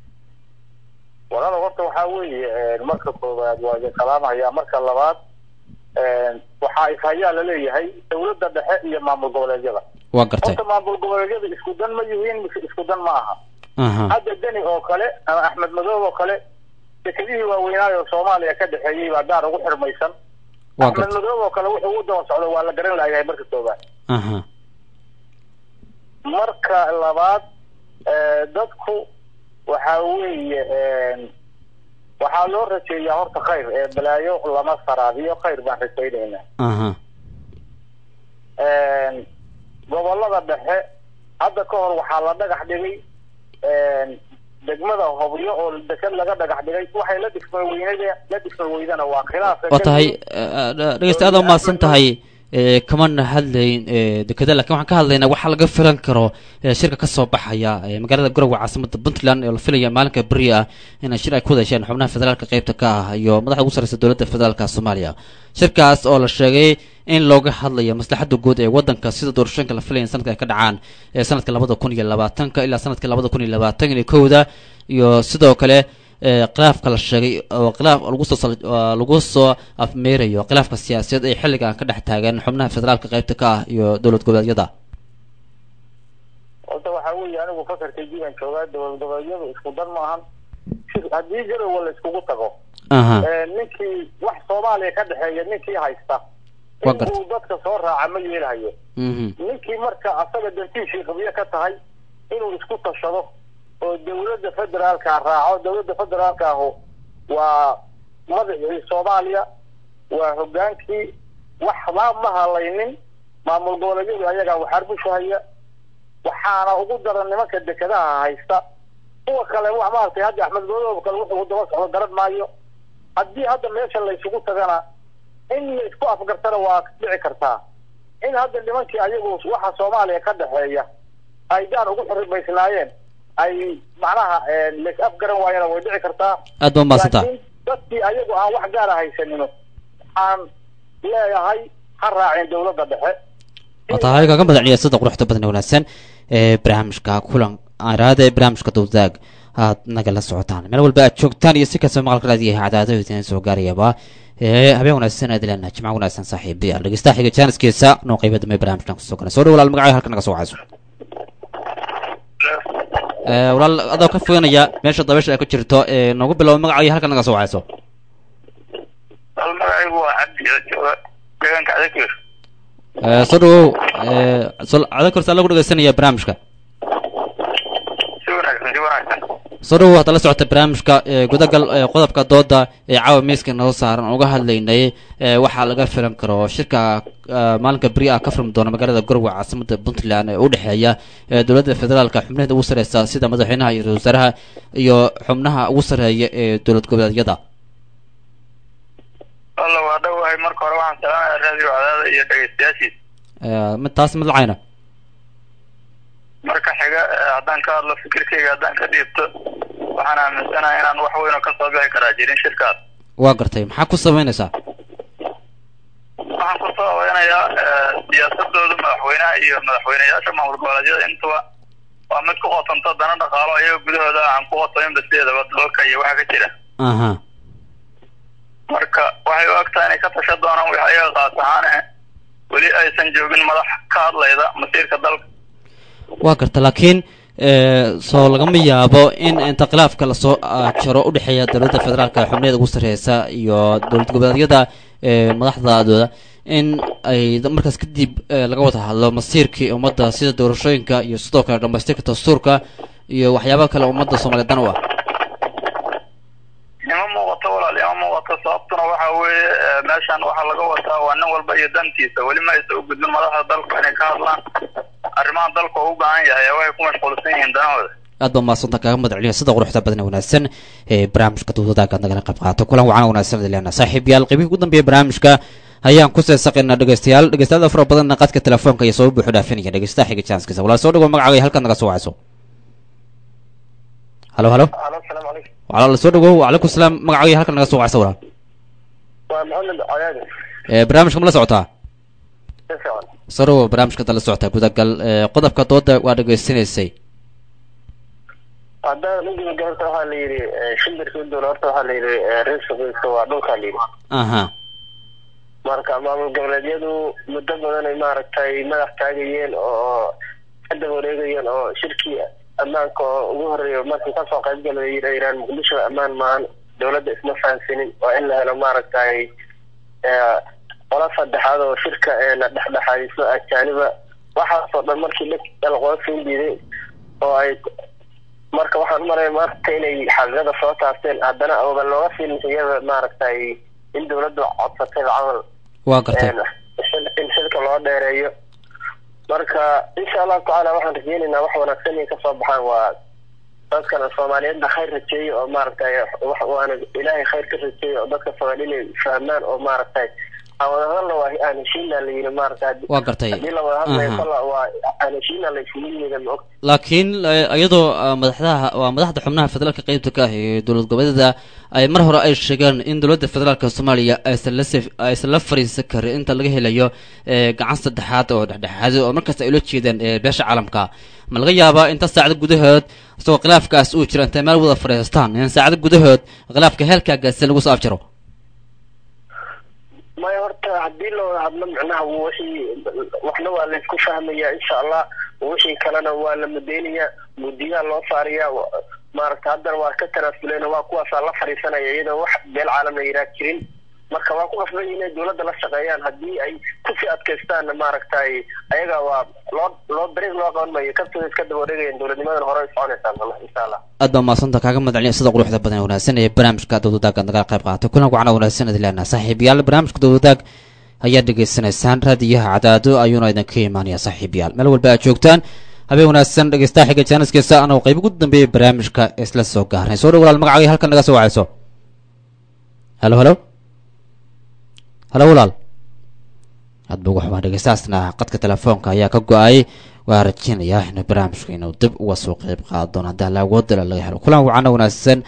[SPEAKER 7] walaal horta waxaa weeye marka koowaad waa idin salaamaya marka labaad waxaa ishayaa laleeyahay dowladda dhexe iyo maamul goboleedyada
[SPEAKER 2] waa gartay
[SPEAKER 7] horta maamul goboleedyada isku dan ma yihiin mise isku dan ma aha
[SPEAKER 2] aha
[SPEAKER 7] hadda deni oo kale ama axmed madoob oo kale dekedihii waaweynaayo soomaaliya ka dhexeeyey baa gaar ugu xirmaysan
[SPEAKER 2] waa
[SPEAKER 7] axmed
[SPEAKER 2] gartay
[SPEAKER 7] madoob oo kale wuxuu u daba socdo waa la garan layahay marka koowaad
[SPEAKER 2] aha
[SPEAKER 7] marka labaad eh, dadku waxa weeye waxaa loo rajeeyaa horta khayr ee balaayo lama saraadiyo khayr baan rajaynaynaa
[SPEAKER 2] aha
[SPEAKER 7] gobolada dhexe hadda ka hor waxaa la dhagax dhigay degmada hobyo oo deked laga dhagax dhigay waxay la dhisma weynada la dhisma weydana waa khilaafka
[SPEAKER 2] waa tahay dhegeysta aad umahadsan tahay ee, kamana hadlayn ee, dekeda lakin waxaan ka hadlaynaa waxaa laga filan karo ee, shirka kasoo baxaya ee, magaalada garowe caasimada puntland oo la filaya maalinka beri ah inay shir ay ku wada hesheen xubnaha federaalka qeybta ka ah iyo madaxda ugu sarreysa dowladda federaalka soomaaliya shirkaas oo la sheegay in looga hadlayo maslaxada guud ee wadanka sida doorashooyinka la filaya in sanadka ay ka dhacaan ee sanadka labada kun iyo labaatanka ilaa sanadka labada kun iyo labaatan iyo kowda iyo sidoo kale ee, khilaafka la sheegay oo khilaaf lagu soo sal- oo lagu soo afmeerayo khilaafka siyaasadeed ee xilligan ka dhex taagan xubnaha federaalka qeybta ka ah iyo dowlad goboleedyada
[SPEAKER 7] horta waxaa weeye anigu fakarkay jiban joogaa dowlad goboleedyadu isku dan maahan si- haddii garowe la iskugu tago
[SPEAKER 2] aha
[SPEAKER 7] Eh, ninkii wax soomaaliya ka dhexeeya ninkii haysta
[SPEAKER 2] Waa
[SPEAKER 7] in
[SPEAKER 2] gartay.
[SPEAKER 7] uu dadka soo raaca ma yeelahayo
[SPEAKER 2] mhm
[SPEAKER 7] ninkii marka asaga dantiishii qabyo ka tahay inuu isku tashado oo dowladda federaalka raaco dowladda federaalka ahu waa madaxii soomaaliya waa hogaankii wax ma ma halaynin maamul goboleedyadu ayagaa waxarbushahaya waxaana ugu daran nimanka dekedaha haysta kuwa kale wax maaragtay hadda axmed madoob kale wuxuu daba socdo garan maayo haddii hadda meesha la isugu tagana in la isku afgartana waa dhici kartaa in hadda nimankii ayagu waxa soomaaliya ka dhexeeya ay gaar ugu xirimaysnaayeen ay macnaha lays afgaran waayana way dhici kartaa
[SPEAKER 2] aad baa umahadsantaha
[SPEAKER 7] laakiin dadkii ayagu aan wax gaara haysanino waxaan leeyahay ha raaceen dowladda dhexe
[SPEAKER 2] waa tahay kaga madacniya sida quruxda badan ee wanaagsan ee barnaamijka kulan aaraada ee barnaamijka dawdaag aad nagala socotaan meel walba aad joogtaan iyo si kastaba maqalka raadiyaha cadaado idin soo gaarayaba ee habeen wanaagsan aad leena jimco wanaagsan saaxiibayaal dhegeystaha xiga jaaniskiisa noo qayba dambe barnaamijkan kusoo galay soo dhow walaal magacaaga halka naga soo wacayso ee walaal adoo ka foganaya meesha dabeesha ay ku jirto ee noogu bilow magacaaga halka naga soo wacayso
[SPEAKER 6] hal magacaygu waa cabdi oo jooga deegaanka adakir
[SPEAKER 2] ee soo dhawow ee sol cada korsa lagu dhegeysanaya barnaamijka
[SPEAKER 6] si wanaagsan si wanaagsan
[SPEAKER 2] soo dhawow hadda la socota barnaamijka ee gudagal ee qodobka dooda ee caawa miiska noo saaran aan uga hadlaynay ee waxaa laga filan karo shirka ee, maalinka beri ah ka furmi doona magaalada gorwe caasimada puntland ee u dhexeeya ee dowladda federaalka xubnaheeda ugu sareysa sida madaxweynaha iyo ra-iisul wasaaraha iyo xubnaha ugu sareeya ee dowlad goboleedyada
[SPEAKER 6] alla waa dhowahay marka hore waxaan salaamaya raadiyo cadaada iyo dhegeystayaashiisa
[SPEAKER 2] ee, mid taas mid lacayna
[SPEAKER 6] marka xiga eh, haddaan ka hadlo fikirkayga haddaan ka dhiibto waxaan aaminsanahay inaan wax weyn oo kasoo bixi karaa jirin shirkaas
[SPEAKER 2] waa gartay maxaa ku samaynaysaa
[SPEAKER 6] waxaan kusoo haweynayaa eh, siyaasadooda madaxweynaha iyo madaxweyneyaasha maamul goboleedyada intuba waa mid ku qotonto dana dhaqaalo iyaga gudahooda aan ku qotominba sideedaba dalka iyo waxa ka jira
[SPEAKER 2] aha
[SPEAKER 6] marka waxay u egtahay inay ka tasha doonaan wix ayaga qaas ahaan eh weli aysan joogin madax ka hadlayda masiirka dalka
[SPEAKER 2] waa garta laakiin ee, soo lagama yaabo in inta khilaafka lasoo ah, jaro udhexeeya dowladda federaalka xubneeda ugu sareysa iyo dowlad goboleedyada ee, madaxdooda in ay da- markaas kadib ee, laga wada hadlo masiirkii ummadda sida doorashooyinka iyo sidoo kale dhamaystirka dastuurka iyo waxyaaba kale ummadda soomaaliyeed dan u ah
[SPEAKER 6] ima muuqato walaal ima muuqato sababtuna waxa weeye eh, meeshan waxaa laga wataa waa nin walba iyo dantiisa weli ma aysan u gudbin madaxda dalka inay ka hadlaan arrimaha dalka oo u baahan yahay ee waxay ku mashquulsan yihiin danahooda
[SPEAKER 2] aad baa mahadsanta kaaga mahad celiya sida quruxda badan ee wanaagsan ee barnaamijka dowladaaga aad nagala qayb qaato kulan wacan wanaagsan leena saaxiib yaal qeybihii ugu dambeeya barnaamijka ayaan ku seesaqaynaa dhegeystayaal dhegeystayaal fara badanna qadka telefoonka iyo soo buuxu dhaafinaya dhegeystaha xiga janskiisa walaal soo dhawo magacaaga iyo halkaad naga soo wacayso halo halo
[SPEAKER 7] alo asalaamu calaykum
[SPEAKER 2] walaal soo dhawow wacalaykum salaam magacaaga iyo halkaad naga soo wacayso walaal
[SPEAKER 7] waa maxamed cadaadi
[SPEAKER 2] ee barnaamijka ma la socotaa
[SPEAKER 7] si fiican
[SPEAKER 2] soo dhawow barnaamijka hadda la socotaa gudagal ee qodobka dooda waa dhegeysanaysay
[SPEAKER 7] haddaan ugudaga horta waxaa la yidhi shimbirka udowla horta waxaa la yidhi reersuqiisa waa dhulkaa la yidhi
[SPEAKER 2] aha
[SPEAKER 7] marka maamul goboleedyadu muddo badan ay maaragtay madax taagayeen oo ka daba wareegayeen oo shirkii ammaanka oo ugu horeeya markii kasoo qayb galay ay yidhahaan muqdisho ammaan maahan dowladda isma fahansanin waa in la helo maaragtay eh, qola saddexaad oo shirka ee la dhexdhexaadiso ajaaniba waxaasoo dhan markii la dalqoosiin diiday oo ay marka waxaan umalaya maaragta inay xaqiiqada soo taabteen haddana ooba looga fiilin iyada maaragtay in dowladdu codsatay camal
[SPEAKER 2] waa gartay
[SPEAKER 7] in xilka loo dheereeyo marka insha allahu tacaala waxaan rajeynaynaa wax wanaagsan inay kasoo baxaan waa dadkana soomaaliyeedna khayr rajeeyo oo maaragtay wax waana ilaahay khayr ka rajeeyo oo dadka soomaali inay fahmaan oo maaragtay aan wada hadalna waa aan heshiina la yidhi maaragtay
[SPEAKER 2] waa gartay
[SPEAKER 7] haddii la wada hadlayo
[SPEAKER 2] Aha.
[SPEAKER 7] kolla waa aan heshiina la isugu yimida ma og
[SPEAKER 2] laakiin eh, iyadoo ah, madaxdaha waa madaxda xubnaha federaalka qeybta ka ah ee dowlad goboleedyada ay mar hore ay sheegeen in dowladda federaalka soomaaliya aysan la saf- aysan la fariisan karin inta laga helayo eh, gacan saddexaad oo dhexdhexaado oo markaas ay ula jeedeen eh, beesha caalamka ma laga yaabaa inta saacado gudahood isagoo khilaafkaas uu jiro intay meel wada fadhiistaan in saacado gudahood khilaafka heelkaa gaarsiin lagu soo afjaro
[SPEAKER 7] maya horta haddii la wada hadlo micnaha wixii waxna waa laysku fahmayaa insha allah wixii kalena waa la mudeynayaa mudiyaa loo saarayaa wa- maaragta haddana waa ka tanaasuleen waa kuwaasaa la fadhiisanaya iyadoo wax beel caalam la yidhaah jirin marka waa ku qasban yihiin inay dowladda la shaqeeyaan haddii ay kusii adkaystaanna maaragtay ayaga waa loo loo dariiq loo qaban mayo kabtooda iska daba wareegayaan dowladnimadan hore ay soconaysaa wallah insha allah
[SPEAKER 2] aad baa mahadsanta kaaga mahad celiya sida quruxda badan ee wanaagsan ee barnaamijka dowladaaga nagala qayb qaatay kulan wacana wanaagsan idin leenaha saaxiibayaal barnaamijka dowladaag ayaad dhegeysanaysaan raadiyaha cadaado ayuuna idinka imaanaya saaxiibayaal meel walba aad joogtaan habeen wanaagsan dhegeystaha xiga jaaniskiisa anoo qayb ugu dambeeyay barnaamijka isla soo gaarnay soo dhow walaal magacaaga halkan naga soo wacayso halo halo halo walaal aad buu waxbaa dhegeystahaasna qadka telefoonka ayaa ka go-ay waa rajeynayaa inuu barnaamijka inuu dib uga soo qeyb qaado doono haddii alla awoodala laga helo kulan wacana wanaagsan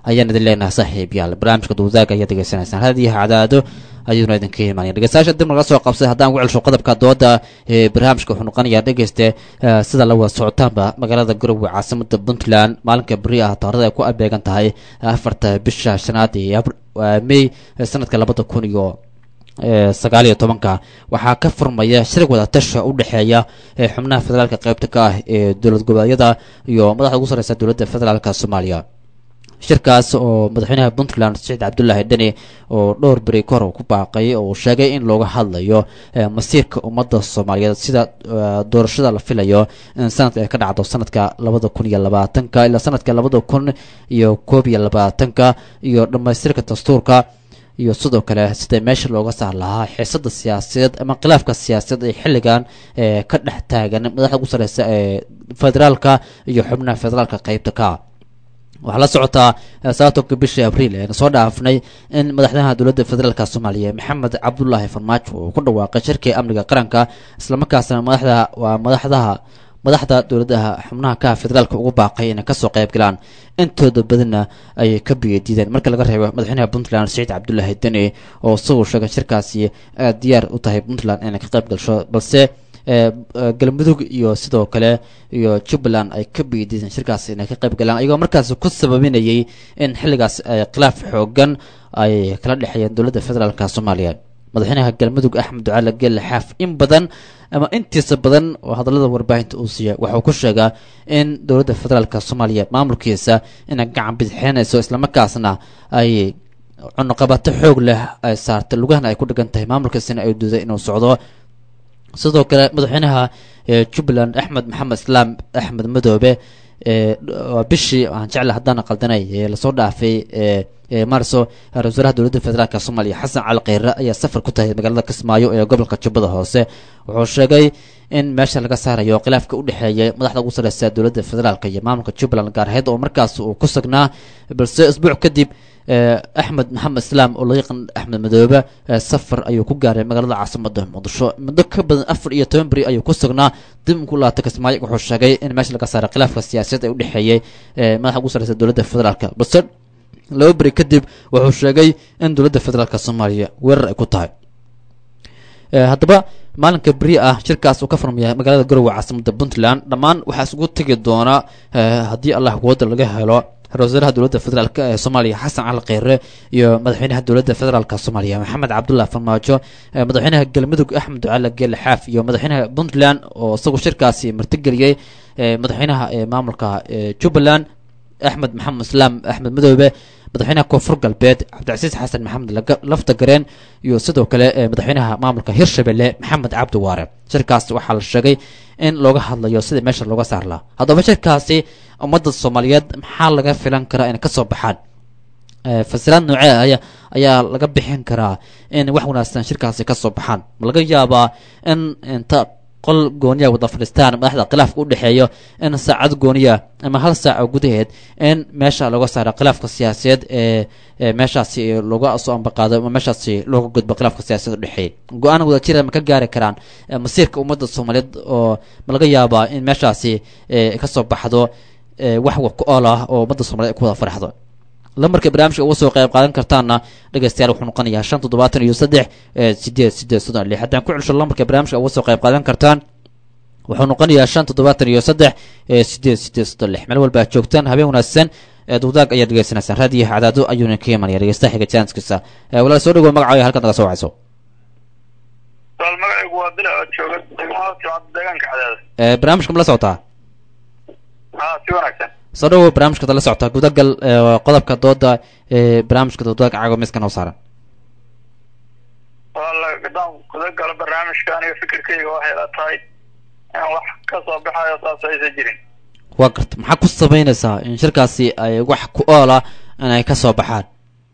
[SPEAKER 2] ayaan idin leenahay saaxiib yaal barnaamijka duudaaga ayaad degeysanaysaan hadiyaha cadaado ayuuna idinka imaanaya dhegeystayaasha dib naga soo qabsay haddaan ku celsho qodobka dooda ee barnaamijka wuxuu noqonayaa dhegeyste sida la wada socotaanba magaalada garowe caasimada puntland maalinka beri ah taarada ay ku abeegan tahay afarta bisha shanaad ee may sanadka labada kun iyo sagaal iyo tobanka waxaa ka furmaya shir wadatasha u dhexeeya xubnaha federaalka qaybta ka ah ee dowlad goboleedyada iyo madaxda ugu sareysa dowladda federaalka soomaaliya shirkaas oo madaxweynaha puntland saciid cabdulaahi dheni oo dhowr beri ka hor ku baaqay oo sheegay in looga hadlayo masiirka ummadda soomaaliyeed sida doorashada la filayo in sanadka ay ka dhacdo sanadka labada kun iyo labaatanka ilaa sanadka labada kun iyo koob iyo labaatanka iyo dhammaystirka dastuurka iyo sidoo kale sida meesha looga saar lahaa xiisada siyaasadeed ama khilaafka siyaasadeed ee xilligan ee ka dhex taagan madaxda ugu sareysa ee federaalka iyo xubnaha federaalka qeybta ka waxaa la socotaa sababtonka bishii abriil eena soo dhaafnay in madaxweynaha dowladda federaalka soomaaliya maxamed cabdulaahi farmaajo uu ku dhawaaqay shirkii amniga qaranka islamarkaasna madaxda waa madaxdaha madaxda dowladaha xubnaha ka federaalka ugu baaqay inay kasoo qayb galaan intooda badanna ay ka biyadiideen marka laga reebo madaxweynaha puntland saciid cabdulaahi deni oo isagoo sheegay shirkaasi aad diyaar u tahay puntland inay ka qayb gasho balse galmudug iyo sidoo kale iyo jubbaland ay ka biyadiideen shirkaasi inay ka qayb galaan ayagoo markaasi ku sababinayay in xilligaas khilaaf xoogan ay kala dhexeeyeen dowladda federaalka soomaaliya madaxweynaha galmudug axmed ducaale geelle xaaf in badan ama intiisa badan oo hadallada warbaahinta uu siiya waxauu ku sheegaa in dowladda federaalka soomaaliya maamulkiisa inay gacan bidixeenayso islamarkaasna ay cunuqabato xoog leh ay saartay lugahana ay ku dhigan tahay maamulkiisana ay duuday inuu socdo sidoo kale madaxweynaha jubbaland axmed maxamed islaam axmed madoobe bishii aan jecla haddaan qaldanay lasoo dhaafay marso ra-isul wasaaraha dowladda federaalk soomaaliya xasan cali kheyre ayaa safar ku tahay magaalada kismaayo ee gobolka jubbada hoose wuxuu sheegay in meesha laga saarayo khilaafka u dhexeeya madaxda ugu sareysa dowladda federaalk iyo maamulka jubbaland gaar aheyd oo markaas uu ku sugnaa balse isbuuc kadib axmed maxamed islaam oo loo yaqaan axmed madoobe safar ayuu ku gaaray magaalada caasimada muqdisho muddo ka badan afar iyo toban beri ayuu ku sugnaa dib ku laabtay kismaayo wuxuu sheegay in meesha laga saaray khilaafka siyaasadeed ee u dhexeeyey madaxda ugu sareysa dowladda federaalk balse laba beri kadib wuxuu sheegay in dowladda federaalk soomaaliya weerar ay ku tahay haddaba maalinka beri ah shirkaas uu ka furmaya magaalada garowe caasimada puntland dhammaan waxaa isugu tegi doona haddii allah wooda laga helo ra-isul wasaaraha dowladda federaalk ee soomaaliya xasan cali kheyre iyo madaxweynaha dowladda federaalk soomaaliya maxamed cabdullah farmaajo madaxweynaha galmudug axmed ducaale geele xaaf iyo madaxweynaha puntland oo isagu shirkaasi martigeliyey madaxweynaha maamulka jubbaland axmed maxamed islaam axmed madoobe madaxweynaha koonfur galbeed cabdicasiis xasan maxamed lafta gareen iyo sidoo kale madaxweynaha maamulka hirshabelle maxamed cabdi waare shirkaas waxaa la sheegay in looga hadlayo sida meesha looga saar lahaa haddaba shirkaasi ummadda soomaaliyeed maxaa laga filan karaa inay kasoo baxaan fasiraad noocee aya ayaa laga bixin karaa in wax wanaagsan shirkaasi kasoo baxaan ma laga yaabaa in inta qol gooniya wada fadhiistaan madaxda khilaafka u dhexeeyo in saacad gooniya ama hal saaco gudaheed in meesha looga saaro khilaafka siyaasadeed ee meeshaasi looga soo ambaqaado ama meeshaasi looga gudbo khilaafka siyaasadeed udhexeeya go-aan wadajira ma ka gaari karaan masiirka ummadda soomaaliyeed oo ma laga yaabaa in meeshaasi kasoo baxdo wax wax ku ool ah oo ummadda soomaliyeed ku wada farxdo lambarka barnaamijka uga soo qayb qaadan kartaana dhegeystayaal wuxuu noqonayaa shan toddobaatan iyo saddex sideed sideed soddon lix haddaan ku celsho lambarka barnaamijka uga soo qayb qaadan kartaan wuxuu noqonayaa shan toddobaatan iyo saddex sideed sideed soddon lix meel walba aad joogtaan habeen wanaagsan duudaag ayaad dhegeysanaysaan raadiyaha cadaado ayuuna ka imanaya dhegeystaha xiga jaanskiisa walaal soo dhawow magacaaga halkaad naga soo wacayso
[SPEAKER 6] walaal magacaygu waa dila oo jooga degmada socod deegaanka cadaada
[SPEAKER 2] barnaamijka ma la socotaa
[SPEAKER 6] haa si wanaagsan
[SPEAKER 2] soo dhawow barnaamijka la socotaa gudagal qodobka dooda ee barnaamijka duudaag caago miiska noo saaran
[SPEAKER 6] walaal haddaan guda galo barnaamijka aniga fikirkayga waxay la tahay in wax ka soo baxayo saas aysan jirin
[SPEAKER 2] waa garta maxaa ku samaynaysaa in shirkaasi ay wax ku oola inay ka soo baxaan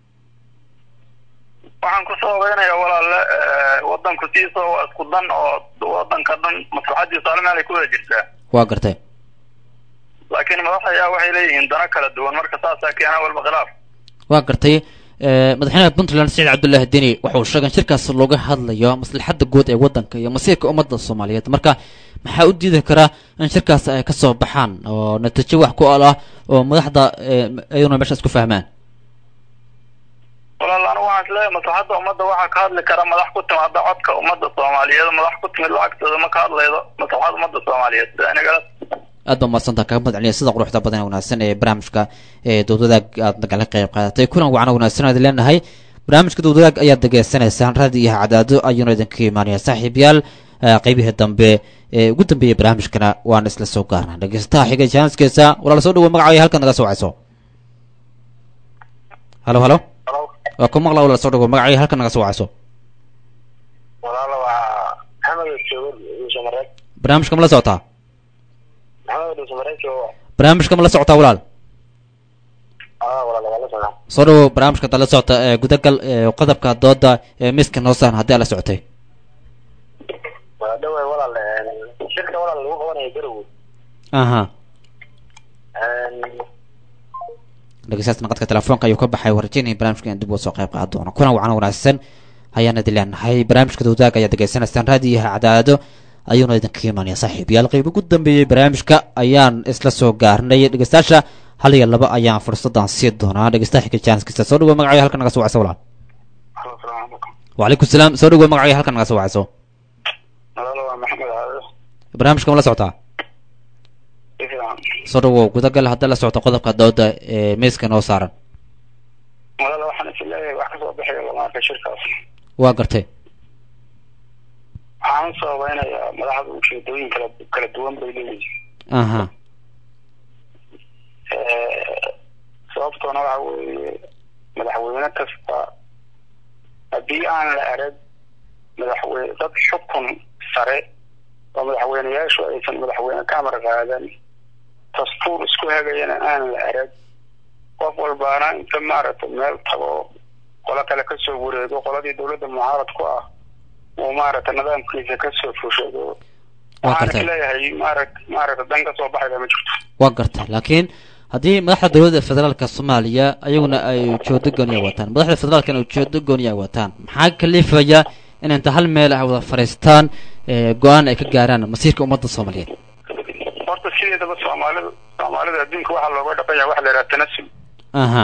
[SPEAKER 6] waxaan ku sababeynaya walaalle wadanku siisa waa isku dan oo wadanka dhan maslaxadiisa hal meel ay ku wada jirtaa
[SPEAKER 2] waa gartay
[SPEAKER 6] laakiin madaxayaa waxay leeyihiin dano kala duwan marka saasaa keena walba khilaaf
[SPEAKER 2] waa gartay madaxweynaha puntland saciid cabdullaahi deni wuxuu sheegay in shirkaas looga hadlayo maslaxadda guud ee waddanka iyo masiirka ummadda soomaaliyeed marka maxaa u diidi karaa in shirkaas ay kasoo baxaan oo natiijo wax ku ool ah oo madaxda iyaduna meeshaas ku fahmaan
[SPEAKER 6] walaal anigu waxaan isleeyahay maslaxadda ummadda waxaa ka hadli kara madax ku timaada codka ummadda soomaaliyeed madax ku timid lacagtooda ma ka hadlaydo maslaxada ummadda soomaaliyeed aniga
[SPEAKER 2] aad baa mahadsantaa kaga mahad celiya sida quruxda badan ee wanaagsan ee barnaamijka ee dowdadaag aad nagala qayb qaadatay kulan wacan wanaagsan aad leenahay barnaamijka dowdadaag ayaad degeysanaysaan raadi iyo cadaado ayuuna idinka imaanaya saaxiibayaal eh, qaybihii dambe ee ugu dambeeyey barnaamijkana waan isla soo gaarnaa dhegeystaha xigay jaaniskiisa walaal soo dhawo magacaaga halkan naga soo wacayso halo halo waa ku maqla walaal soo dhawo magacaaga halkan naga soo wacayso
[SPEAKER 7] walaalo waa maxamed joogo dhuusamareed
[SPEAKER 2] barnaamijka ma la socotaa
[SPEAKER 7] maxamed dhuusamareed joogo
[SPEAKER 2] barnaamijka ma la socotaa walaal
[SPEAKER 7] aa walaalo waa la socdaa
[SPEAKER 2] soo dhawo barnaamijka dala socota ee gudagal ee qodobka dooda ee miiska noo saaran haddii aad la socotay
[SPEAKER 7] waa dhaway walaal shirka walaal lagu qabanayo garowe
[SPEAKER 2] aha dhegeystayaasha naqadka telefoonka ayuu ka baxay warjinay barnaamijka in dib uga soo qayb qaadan doono kulan wacan wanaagsan ayaan idin leenahay barnaamijka dowdaag ayaad degeysanaysaan raadiyaha cadaado ayuuna idinka imaanaya saaxiib yaal qayb ugu dambeeyey barnaamijka ayaan isla soo gaarnay dhegeystayaasha hal iyo laba ayaan fursadan sii doonaa dhegeystaha xigga jaaniskiisa soo dhawo magacaaga halkan naga soo wacso walaal wacalaykum salaam soo dhawo magacaaga halkan naga soo wacso
[SPEAKER 6] walaalo waa maxamed caado
[SPEAKER 2] barnaamijka ma la socotaa
[SPEAKER 6] si fiican
[SPEAKER 2] soo dhawo gudagal haddii la socto qodobka dooda ee miiska noo saaran
[SPEAKER 6] walaalo waxaan is leeyahay wax kasoo baxaya lama arka shirkaas
[SPEAKER 2] waa gartay
[SPEAKER 6] waxaan u sabaynayaa madaxda ujeedooyin kala kala duwan bay leeyihiin
[SPEAKER 2] aha
[SPEAKER 6] sababtoona waxa weeye madaxweyne kasta haddii aan la arag madaxweyne dad xukun sare oo madaxweyneyaashu aysan madaxweyne ka amar qaadan dastuur isku hagayana aan la arag qof walbaana inta maaragtay meel tago qolo kale kasoo wareego qoladii dowladda mucaarad ku ah uu maaragtay nidaamkiisa kasoo fushado
[SPEAKER 2] Waa
[SPEAKER 6] waxaan
[SPEAKER 2] gartay.
[SPEAKER 6] isleeyahay maaragt maaragta dan kasoo baxayda ma jirto
[SPEAKER 2] waa gartay laakiin haddii madaxda dowladda federaalka soomaaliya ayaguna ay ujeedo gooniya wataan madaxda federaalkana ujeedo gooniya ay wataan maxaa kalifaya in inta hal meel ay wada fadhiistaan ee go-aan ay ka gaaraan masiirka ummadda soomaaliyeed
[SPEAKER 6] horta sideedaba soomaalida soomaalida adduunka waxaa looga dhaqanya waxa la yidhaha tanasul
[SPEAKER 2] aha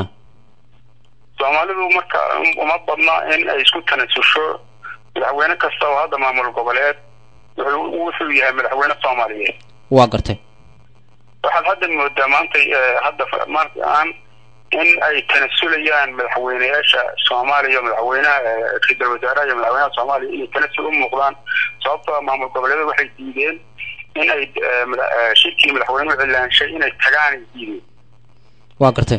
[SPEAKER 6] soomaalidu marka uma badna in ay isku tanasusho madaxweyne kasta oo hadda maamul goboleed wuxuu wuxuu yahay madaxweyne soomaaliyeed
[SPEAKER 2] waa gartay
[SPEAKER 6] waxaad hadda moodaa maanta eh, hadda fa- maanta aan in ay tanasulayaan madaxweyneyaasha soomaaliya madaxweynaha eh, ra-iisul wasaaraha iyo madaxweynaha soomaaliya inay tanasul u muuqdaan sababtoo ah maamul goboleedyada waxay diideen in ay eh, mada- eh, shirkii madaxweynuhu cilaanshay inay tagaan ay diideen
[SPEAKER 2] waa gartay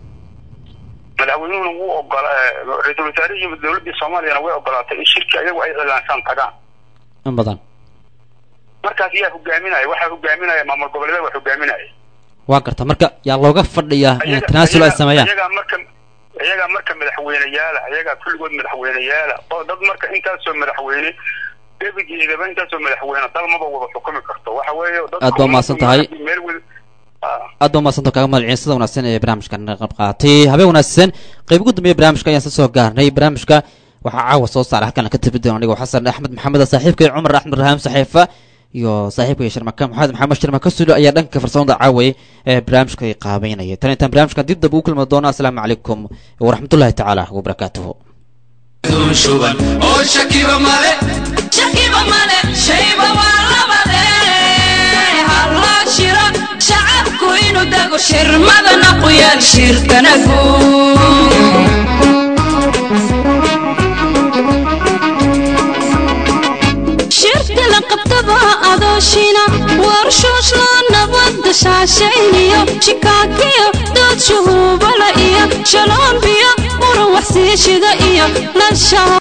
[SPEAKER 6] madaxweynuhuna wuu ogola eh, ra-iisul wasaarihi iyo dowladdii soomaaliyana way ogolaatay in shirki ayagu ay cilaanshaan tagaan
[SPEAKER 2] in badan
[SPEAKER 6] markaas yaa hogaaminaya waxaa hogaaminaya maamul goboleedyada waa hogaaminaya
[SPEAKER 2] waa gartay marka yaa looga fadhiyaa in tanaasul ay sameeyaan
[SPEAKER 6] iyagaa marka iyagaa marka madaxweyneyaala iyagaa kulligood madaxweyneyaala oo dad marka intaasoo madaxweyne gebigeedaba intaasoo madaxweyne dal maba wada xukumi karto waxa weeye dadku
[SPEAKER 2] Aad baa mahadsan tahay.
[SPEAKER 6] meel wada Ah.
[SPEAKER 2] aad baa mahadsanto kaaga mahad celin sida wanaagsan ee barnaamijkan naga qayb qaatay habeen wanaagsan qayb ugu dambeeya barnaamijka ayaan soo gaarnay barnaamijka waxaa caawa soo saaray halkan ka tabi doona anigoo xasan axmed maxamed saaxiibkay cumar axmed rahaam saxiifa iyo saaxiibkay sharmaka maxamed maxamed sharmaka sulo ayaa dhanka farsamada caaway ee barnaamijka ay qaabeynaya tan intaan barnaamijkan dib dab ugu kulmi doono asalaamu calaykum waraxmatullahi tacaala wabarakaatuhu
[SPEAKER 3] shuban oo shakiba male
[SPEAKER 1] shakiba male shayba waa labade halloo shiro shacabku inuu dago shirmadana ku yaal shirkana guud shirka la qabtaba adooshina warshooshla nabadda shaashayniyo shikaakiyo dood shuhuubala iyo shaloombiyo muran waxsiishida iyo lashaa